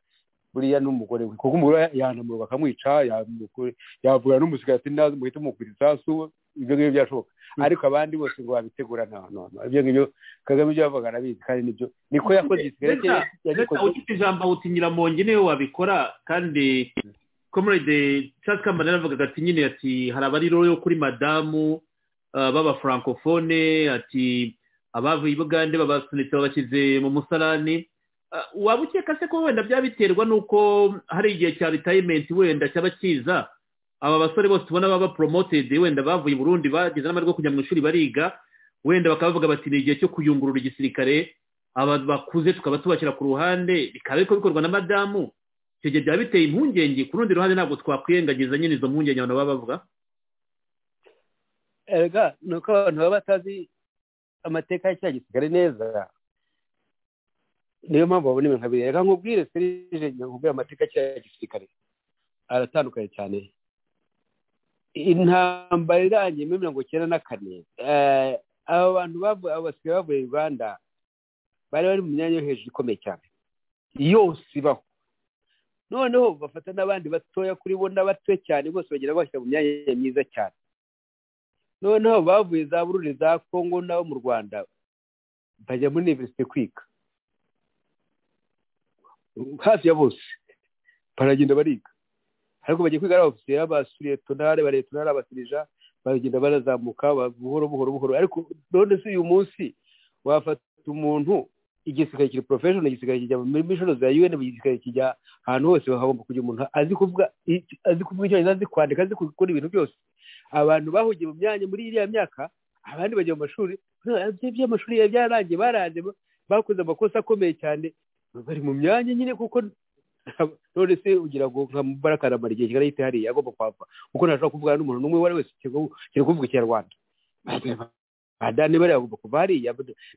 buriya n'umugore we kuko umugore we yanamura bakamwica yamukure- yavuga n'umusigaye ati naze muhite mukubita isasu ibyo ngibyo byashoboka ariko abandi bose ngo babitegura nta hantu hantu. ibyo ngibyo kagame ibyo yavugaga arabizi kandi nibyo niko yakoze igisigare cye yagikoze ufite ijambo awuti nyiramongi niwe wabikora kandi comrade Charles Kambanda yaravugaga ati nyine ati hari abari rero yo kuri madamu ah, b'abafrancofone ati abavuye i bugande babasunitse babashyize mu musarani Ah, waba ukeka se ko wenda byaba biterwa n'uko hari igihe cya ritayimenti wenda cyaba cyiza aba basore bose ubona baba poromotedi wenda bavuye i burundi bagize n'amahirwe yo kujya mu ishuri bariga wenda bakaba bavuga bati ni igihe cyo kuyungurura igisirikare aba bakuze tukaba tubashyira ku ruhande bikaba ariko bikorwa na madamu icyo gihe byaba biteye impungenge ku rundi ruhande ntabwo twakwirengagiza nyine izo mpungenge abantu baba bavuga erega ni uko abantu baba batazi amateka ya cya gisirikare neza niyo mpamvu babona ibintu nkabiri reka nkubwire serije nkubwire amateka ya cya gisirikare aratandukanye cyane intambara irangiye muri mirongo icyenda na kane eh, aba bantu bavu- abo basigaye bavuye i rwanda bari bari mu myanya yo hejuru ikomeye cyane yose ibaho noneho bafata n'abandi batoya kuri bo n'abato cyane bose bagera bashyira mu myanya myiza cyane noneho bavuye za bururi za kongo nabo mu rwanda bajya muri universite kwiga hafi ya bose baragenda bariga ariko bagiye kwiga ari abofisiye basuretonare baretonare abasirija baragenda barazamuka ba- buhoro buhoro buhoro ariko none se uyu munsi wafata umuntu igisirikare kiri profession igisirikare kijya muri mishono za un igisirikare kijya ahantu hose hagomba kugira umuntu azi kuvuga azi kuvuga icyongereza azi kwandika azi gukora ibintu byose abantu bahugiye mu myanya muri iriya myaka abandi bajya mu mashuri ibyo by'amashuri ya byarangiye baraje ba- bakoze amakosa akomeye cyane bari mu myanya nyine kuko nta- none se ugira ngo nka mubaraka aramara igihe kigali yita hariya agomba kwapfa kuko ntashobora kuvugana n'umuntu n'umwe uwo ari wese kiri- kiri kuvuga ikinyarwanda badani bariya bagomba kuva hariya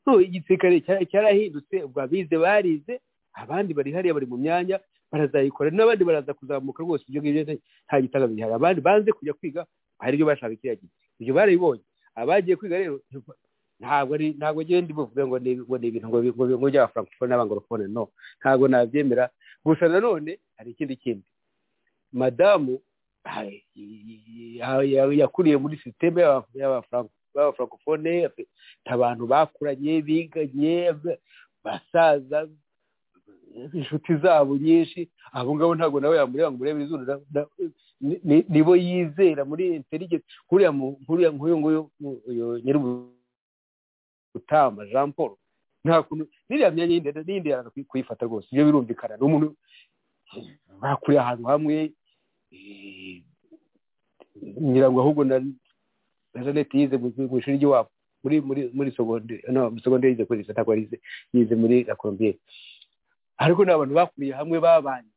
no igisirikare cya- cyarahindutse ubwo abize barize abandi bari hariya bari mu myanya barazayikora n'abandi baraza kuzamuka rwose ibyo ngibyo nta gitanga bihari abandi banze kujya kwiga hari ibyo bashaka kiriya gihe ibyo barabibonye abagiye kwiga rero ntabwo ari ntabwo ngewe ndibuvuge ngo ni ngo ni ibintu ngo bi- ngo bi- ngo by'abafrancofone n'abangorofone no ntabwo nabyemera gusa nanone hari ikindi kindi madamu ay- ya- ya- yakuriye muri sisiteme y'aba- y'abafranco- y'abafrancofone afite abantu bakuranye biganye ba- basaza inshuti zabo nyinshi abo ngabo ntabwo nawe yamureba ngo umurebere izuru na- na- ni- ni- nibo yizera muri intelligence nkuriya mu- nkuriya nk'uyu nguyu mu- uyu nyiri utamba jean paul nta kuntu n'iriya myanya yindi n'iyindi yaraza kuyi- kuyifata rwose ibyo birumvikana ni umuntu bakuriye ahantu hamwe eh, nyirango ahubwo na na jeannette yize mu mu ishuri ry'iwabo muri muri muri segonderi no muri segonderi yize kuri sata yize yize muri la colombier ariko ni abantu bakuriye hamwe babanye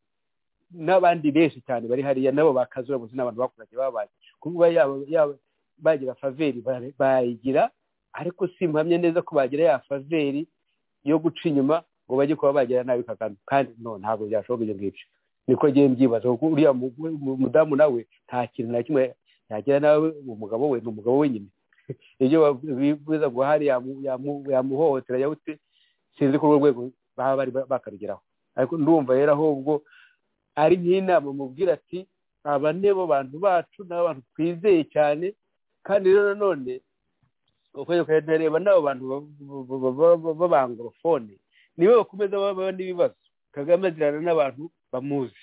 n'abandi benshi cyane bari hariya nabo bakazura gusa n'abantu bakuranye babanye kuba yaba yaba bagira faveri bara- bayigira ariko simpamye neza ko bagira ya faveri yo guca inyuma ngo bajye kuba bagira nabi kagame kandi no ntabwo byashoboka ibyo ngibyo niko ngiye mbyibaza kuko uriya mu- mu- mudamu nawe nta kintu na kimwe yagira nawe umugabo we ni umugabo we nyine ibyo bivuza ngo hari yamu- yamu- yamuhohotera yawute sinzi ko urwo rwego baba bari ba- bakarugeraho ariko ndumva rero ahubwo ari nk'inama mubwira ati aba ni bo bantu bacu ni abantu twizeye cyane kandi rero nanone ukwezi kugenda reba n'abo bantu b'abangorofone nibo bakomeza baba n'ibibazo kagame azirana n'abantu bamuzi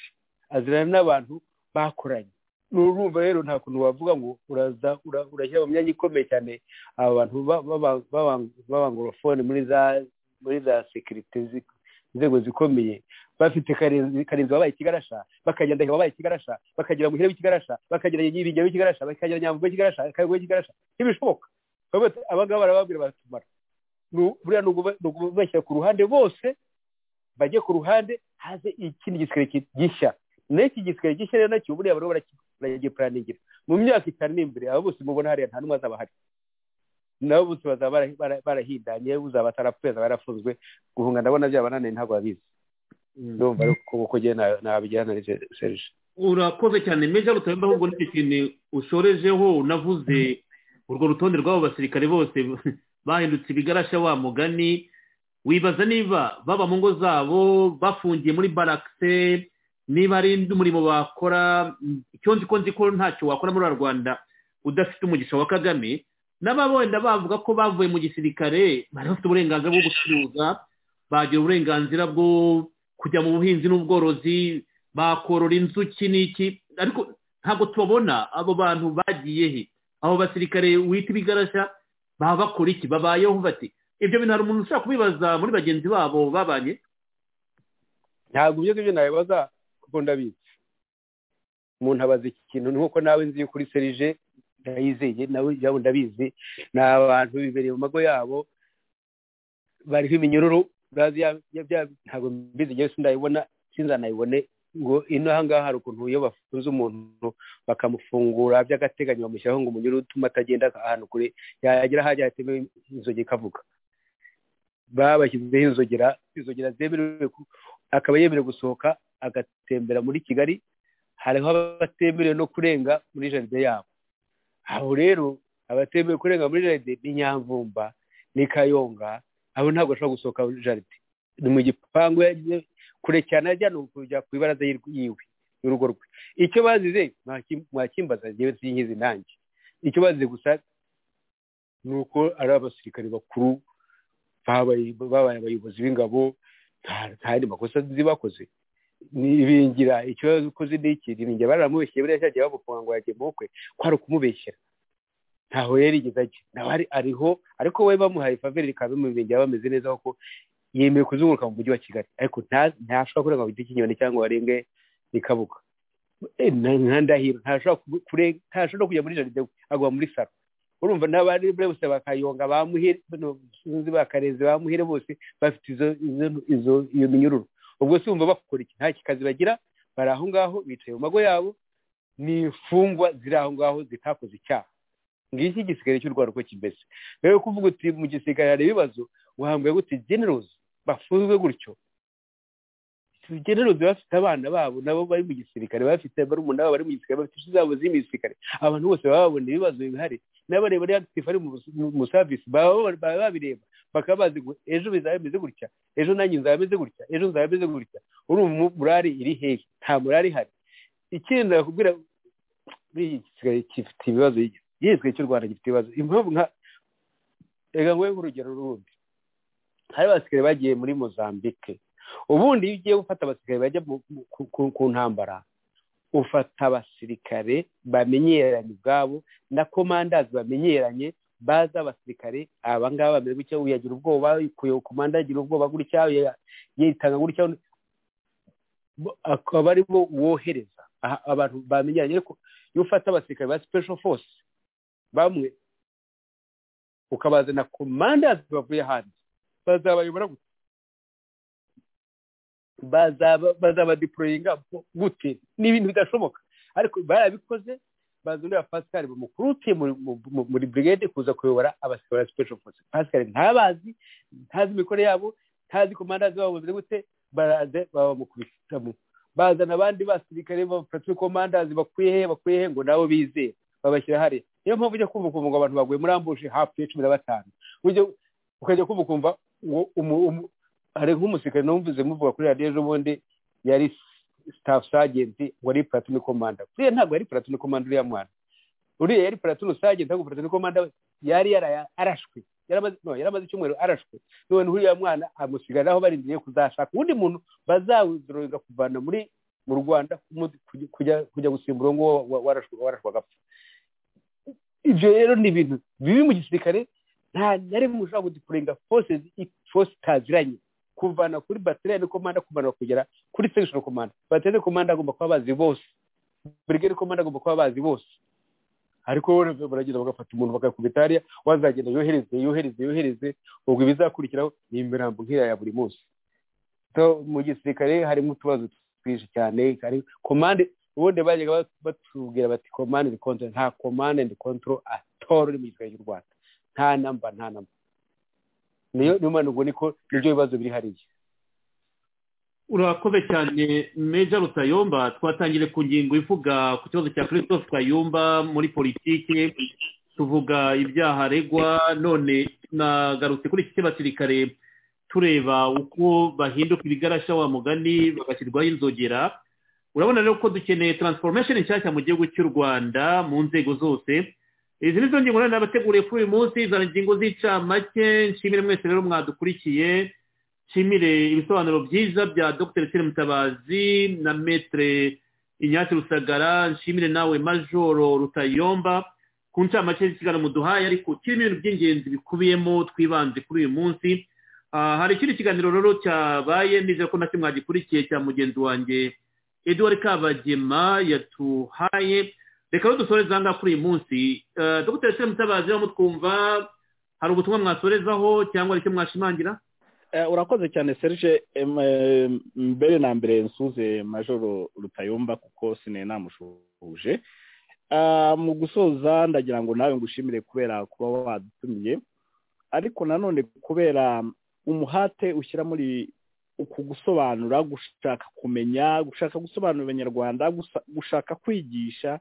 azirana n'abantu bakoranye nurumva rero nta kuntu wavuga ngo uraza ura- urashyira mu myanya ikomeye cyane aba bantu ba- baba- baba- b'abangorofone muri za muri za sekirite zi- inzego zikomeye bafite karenzi karenzi wabaye ikigarasha bakagira ndahiro wabaye ikigarasha bakagira muhire w'ikigarasha bakagira nyibinge w'ikigarasha bakagira nyamvugo w'ikigarasha kagwe w'ikigarasha ntibishoboka Bavuga bati, aba ngaba barababwira baratumara Nu- buriya ni ukuba- ni ukubashyira ku ruhande bose bajye ku ruhande haze ikindi gisirikare ki- gishya n'iki gisirikare gishya rero nacyo buriya bariho baraki- baragipuraningira mu myaka itanu iri imbere abo bose mubona hariya nta n'umwe azaba hari nabo bose bazaba bara- bara- barahindanye uzaba atarapfuye azaba yarafunzwe guhunga ndabona byabananiye ntabwo babizi ndumva ariko uko ugiye nabigirana na serge urakoze cyane meja rutambe ahubwo n'icyo kintu ushorejeho unavuze urwo rutonde rw'abo basirikare bose bahindutse ibigarasha wa mugani wibaza niba baba mu ngo zabo bafungiye muri barakise niba ari undi murimo bakora icyo nzi ko nzi ko ntacyo wakora muri uru rwanda udafite umugisha wa kagame n'aba wenda bavuga ko bavuye mu gisirikare bari bafite uburenganzira bwo gucuruza bagira uburenganzira bwo kujya mu buhinzi n'ubworozi bakorora inzuki n'iki ariko ntabwo tubabona abo bantu bagiye he abo basirikare wita ibigarasha baba bakora iki babayeho bati ibyo bintu hari umuntu ushobora kubibaza muri bagenzi babo babanye ntabwo ibyo ngibyo nabibaza kuko ndabizi umuntu abaza iki kintu ni nk'uko nawe nzi kuri serije ndayizeye nawe yabo ndabizi ni abantu bibereye mu mago yabo bariho iminyururu bazi ya- ya- bya- ntabwo mbizi ngewe sindayibona sinzanayibone ngo ino aha ngaha hari ukuntu iyo bafunze umuntu bakamufungura by'agateganyo bamushyiraho ngo umunyururu utuma atagenda ahantu kure yagera ahajya hateme inzogera ikavuga babashyizeho inzogera inzogera zemerewe ku- akaba yemerewe gusohoka agatembera muri kigali hariho abatemerewe no kurenga muri jaride yabo aho rero abatemerewe kurenga muri jaride ni nyamvumba ni kayonga abo ntabwo ashobora gusohoka muri jaride ni mu gipangu yagiye kure cyane ajya ni ukujya ku ibaraza y'irw- yiwe y'urugo rwe icyo bazize mwaki- mwakimbaza ngewe sinkizi nanjye icyo bazize gusa ni uko ari abasirikare bakuru babaye babaye abayobozi b'ingabo nta nta yandi makosa nzi bakoze nibingira ikibazo ukoze ni iki nibingira baramubeshyeye buriya cyagiye bamufunga ngo yagiye mu bukwe ko ari ukumubeshyera ntaho yarigeze ajya nawe ari ariho ariko we bamuhaye faveri rikaba bimubingira bameze neza kuko yemeye kuzunguruka mu mujyi wa kigali ariko nta- ntashobora kurenga ku giti cy'inyoni cyangwa ngo arenge ikabuga Eh, na- nka ndahiro ntashobora ku- kure- ntashobora no kujya muri jaride agwa muri saro urumva n'abari bose bakayonga bamuhire bano sinzi bakareze bamuhire bose bafite izo izo izo iyo minyururu ubwo se wumva bakora iki nta kazi bagira bari aho ngaho bicaye mu mago yabo ni imfungwa ziri aho ngaho zitakoze icyaha ngiki igisirikare cy'u rwanda uko kimeze rero kuvuga uti mu gisirikare hari ibibazo wahambwe gute generozi bafunzwe gutyo generozi bafite abana babo nabo bari mu gisirikare bafite barumuna babo bari mu gisirikare bafite inshuti zabo ziri mu gisirikare abantu bose baba babona ibibazo bihari n'abareba ari active ari mu bus- mu- mu service baba baba- baba babireba bakaba bazi ngo ejo bizaba bimeze gutya ejo nanjye nzaba meze gutya ejo nzaba meze gutya urumva morali iri hehe nta morali ihari ikindi nakubwira buriya igisigaye gifite ibibazo igisigaye cy'u rwanda gifite ibibazo impamvu nka reka nguhe nk'urugero rundi hari abasigaye bagiye muri mozambique ubundi iyo ugiye gufata abasirikare bajya mu- mu- ku- ku- ku ntambara ufata abasirikare bamenyeranye ubwabo na komandazi bamenyeranye baza abasirikare aba ngaba bameze gutya uyu yagira ubwoba kuyo komanda yagira ubwoba gutya uyu ya- yitanga gutya Bo- akaba ari bo wohereza aha- abantu bamenyeranye ariko iyo ufata abasirikare ba special force bamwe ukabazana komandazi bavuye hanze bazabayobora gute bazaba bazabadiporoyinga gute ni ibintu bidashoboka ariko barabikoze bazanira pascal bamukurutiye muri mu- mu- muri brigade kuza kuyobora abasirikare ba special force pascal ntabazi ntazi imikore yabo ntazi komandazi babo bameze gute baraze babamukubitamo bazana abandi basirikare bafatiwe komandazi bakwiye he bakwiye he ngo nabo bizeye babashyira hariya niyo mpamvu ujya kumva ukumva ngo abantu baguye muri ambushe hafi ya cumi na batanu ujya ukajya kumva ukumva ngo umu- umu- hari nk'umusirikare numvise muvuga kuri radiyo ejo bundi yari staff sergeant wari platini komanda uriya ntabwo yari platini komanda uriya mwana uriya yari platini sergeant ntabwo platini komanda we. yari yaraya- arashwe yaramaze no, yaramaze icyumweru arashwe none uriya mwana amusigariraho barindiriye kuzashaka undi muntu bazawuzuruza kuvana muri mu rwanda kujya gusimbura ngo warashwa agapfa ibyo rero ni ibintu bibi mu gisirikare nta na rimwe ushobora kudukurenga force itaziranye kuvana kuri bateriyani komanda kumanura kugera kuri sekishoni komanda bateriyani komanda agomba kuba bazi bose burigari komanda agomba kuba bazi bose ariko wowe baragenda bagafata umuntu bagakubita hariya wazagenda yohereze yohereze yohereze ubwo ibizakurikiraho ni imirambo nk'iya ya buri munsi mu gisirikare harimo utubazo twinshi cyane hari komande ubundi bajyaga batubwira bati komande ndi kontoro nta komande ndi kontoro atoro uri mu gisirikare cy'u rwanda nta namba nta namba niyo niyo mpamvu ubwo niko nibyo bibazo biri hariya urakoze cyane meja rutayomba twatangire ku ngingo ivuga ku kibazo cya christophe kayumba muri politiki tuvuga ibyaha aregwa none nagarutse kuri iki cy'abasirikare tureba uko bahinduka ibigarasha wa mugani bagashyirwaho inzogera urabona rero ko dukeneye taransifomesheni nshyashya mu gihugu cy'u rwanda mu nzego zose izi ni zo ngingo rero nabateguriye kuri uyu munsi za ngingo z'icamake nshimire mwese rero mwadukurikiye nshimire ibisobanuro byiza bya dr sire mutabazi na metere inyatsi rusagara nshimire nawe majoro rutayomba ku ncamake z'ikiganiro muduhaye ariko kirimo ibintu by'ingenzi bikubiyemo twibanze kuri uyu munsi hari ikindi kiganiro rero cyabaye nizera ko nacyo mwagikurikiye cya mugenzi wanjye eduard kabagema yatuhaye reka dusoreze aha ngaha kuri uyu munsi dr sire mutabazi urimo twumva hari ubutumwa mwasorezaho cyangwa hari icyo mwashimangira urakoze cyane serge mbere na mbere nsuze majoro rutayomba kuko sine namushuje mu gusoza ndagira ngo nawe ngushimire kubera kuba wadutumiye ariko nanone kubera umuhate ushyira muri uku gusobanura gushaka kumenya gushaka gusobanurira abanyarwanda gushaka kwigisha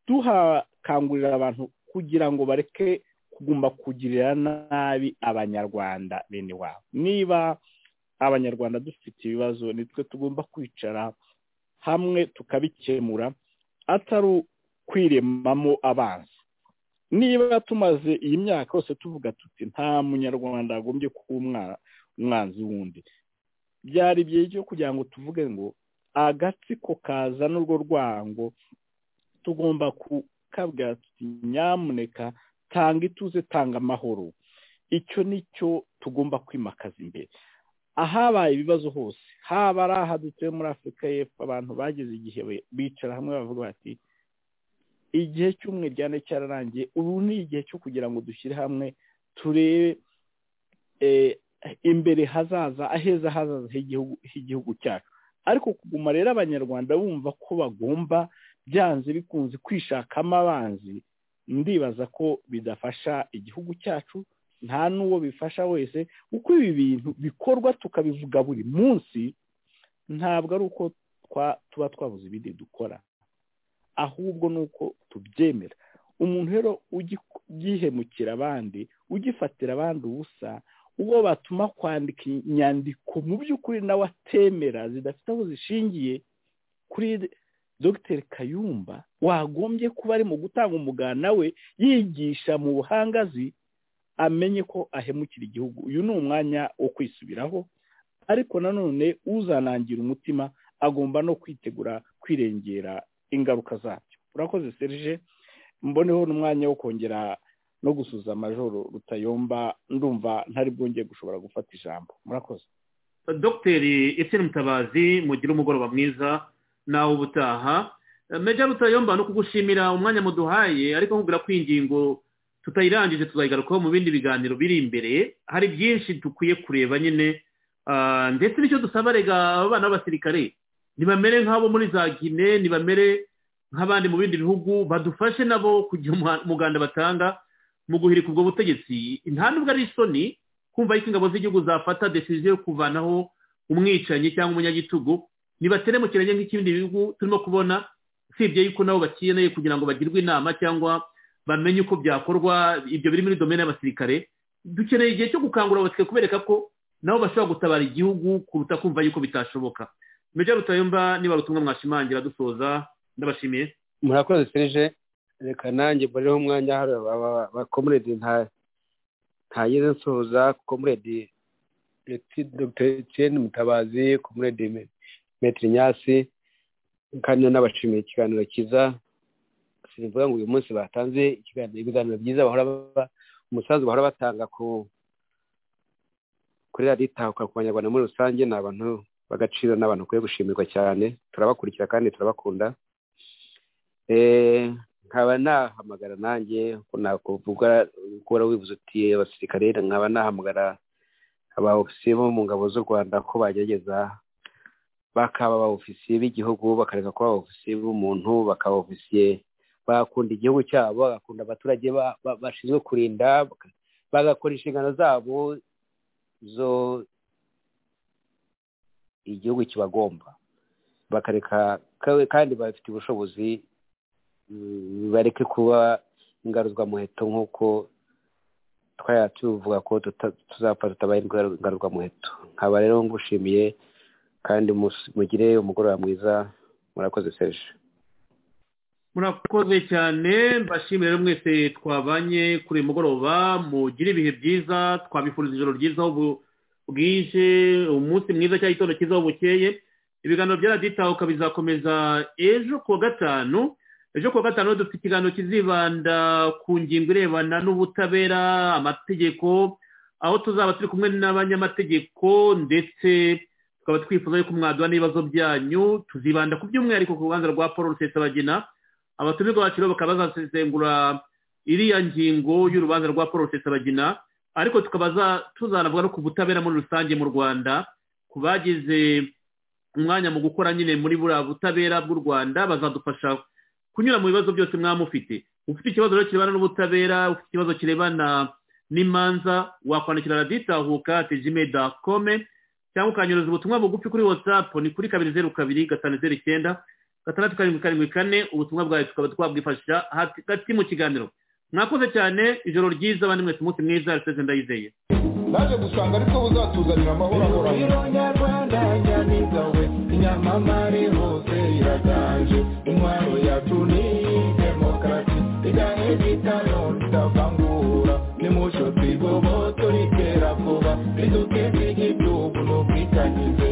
duhakangurira abantu kugira ngo bareke kugomba kugirira nabi abanyarwanda bene wabo niba abanyarwanda dufite ibibazo nitwe tugomba kwicara hamwe tukabikemura atari kwiremamo abanza niba tumaze iyi myaka yose tuvuga tuti nta munyarwanda agombye kuba umwanzi w'undi byari byo kugira ngo tuvuge ngo agatsiko kaza n'urwo rwango tugomba kukabwira tuti nyamuneka tanga ituze tanga amahoro icyo nicyo tugomba kwimakaza imbere ahabaye ibibazo hose haba ari aha dutuye muri afurika y'epfo abantu bageze igihe bicara hamwe bavuga bati igihe cy'umwiryane cyararangiye ubu ni igihe cyo kugira ngo dushyire hamwe turebe imbere hazaza aheza hazaza h'igihugu cyacu ariko kuguma rero abanyarwanda bumva ko bagomba byanze bikunze kwishakamo abanzi ndibaza ko bidafasha igihugu cyacu nta n'uwo bifasha wese uko ibi bintu bikorwa tukabivuga buri munsi ntabwo ari uko tuba twabuze ibindi dukora ahubwo ni uko tubyemera umuntu rero ugihemukira abandi ugifatira abandi ubusa uwo batuma kwandika inyandiko mu by'ukuri nawe atemera zidafite aho zishingiye kuri dr kayumba wagombye kuba ari mu gutanga umugana we yigisha mu buhangazi amenye ko ahemukira igihugu uyu ni umwanya wo kwisubiraho ariko nanone uzanangira umutima agomba no kwitegura kwirengera ingaruka zabyo urakoze serije mboneho n'umwanya wo kongera no gusuza amajoro rutayomba ndumva ntari bwongeye gushobora gufata ijambo murakoze dogiteri etienne mutabazi mugire umugoroba mwiza nawe ubutaha meja rutayomba no kugushimira umwanya muduhaye ariko nkubwira ko ingingo tutayirangije tuzayigarukaho mu bindi biganiro biri imbere hari byinshi dukwiye kureba nyine ndetse nicyo dusaba rega abana b'abasirikare ntibamere nk'abo muri za gine ntibamere nk'abandi mu bindi bihugu badufashe nabo kugira umuganda batanga mu guhirika ubwo butegetsi nta nubwo ari isoni kumva yuko ingabo z'igihugu zafata desiziyo yo kuvanaho umwicanyi cyangwa umunyagitugu ntibateremukiranye nk'ikindi bihugu turimo kubona usibye yuko nabo bakeneye kugira ngo bagirwe inama cyangwa bamenye uko byakorwa ibyo biri muri domene y'abasirikare dukeneye igihe cyo gukangurira abasirikare kubereka ko nabo bashobora gutabara igihugu kuruta kumva yuko bitashoboka meja rutayumba niba rutumwa mwashimangira dusoza ndabashimiye murakoze serije reka nanjye mbariho umwanya bakomuredi ntageze nsoza komuredi dogiteri mutabazi komuredi metero nyasi kandi nanabashimiye ikiganiro cyiza simvuga ngo uyu munsi batanze ikiganiro ibiganiro byiza bahora baba umusanzu bahora batanga ku kuri radiyo itahuka ku banyarwanda muri rusange ni abantu b'agaciro ni abantu bakwiye gushimirwa cyane turabakurikira kandi turabakunda nkaba nahamagara nanjye ko nakuvuga gukora wibuze uti abasirikare nkaba nahamagara aba ofisiye bo mu ngabo z'u rwanda ko bagerageza bakaba aba ofisiye b'igihugu bakareka kuba aba ofisiye b'umuntu bakaba ofisiye bakunda igihugu cyabo bagakunda abaturage bashinzwe kurinda bagakora inshingano zabo zo igihugu kibagomba bakareka kandi bafite ubushobozi bareke kuba ingaruzwamuheto nk'uko twari tuvuga ko tuzapfa tutabaye ingaruzwamuheto nkaba rero ngushimiye kandi mugire umugoroba mwiza murakoze serije murakoze cyane mbashimire rero mwese twabanye kuri uyu mugoroba mugire ibihe byiza twabifuriza ijoro ryiza aho bwije umunsi mwiza cyangwa igitondo cyiza aho bukeye ibiganiro bya radiyo itahuka bizakomeza ejo kuwa gatanu ejo kuwa gatanu dufite ikiganiro kizibanda ku ngingo irebana n'ubutabera amategeko aho tuzaba turi kumwe n'abanyamategeko ndetse tukaba twifuza yuko mwadura n'ibibazo byanyu tuzibanda ku by'umwihariko ku rubanza rwa paul rusesabagina abatumirwa bacu rero bakaba bazasesengura iriya ngingo y'urubanza rwa paul rusesabagina ariko tukaba tuzanavuga no ku butabera muri rusange mu rwanda ku bagize umwanya mu gukora nyine muri buriya butabera bw'u rwanda bazadufasha kunyura mu bibazo byose mwaba mufite ufite ikibazo rero kirebana n'ubutabera ufite ikibazo kirebana n'imanza wakwandikira raditahuka tejime dakome cyangwa ukanyuruza ubutumwa bugufi kuri watsapu ni kuri kabiri zeru kabiri gatanu zeru icyenda gatandatu karindwi karindwi kane ubutumwa bwawe tukaba twabwifashisha hagati mu kiganiro mwakoze cyane ijoro ryiza abandi mwese umunsi mwiza riseze ndayizeye naje gusanga ariko buzatuzanira amahoro ahoranye nyarwanda nyamiza we inyamamare hose iraganje intwaro yacu ni demokarasi idahe bitaro ritavangura nimucyo twigoboto ritera kuba riduke ry'igihugu n'ubwitangize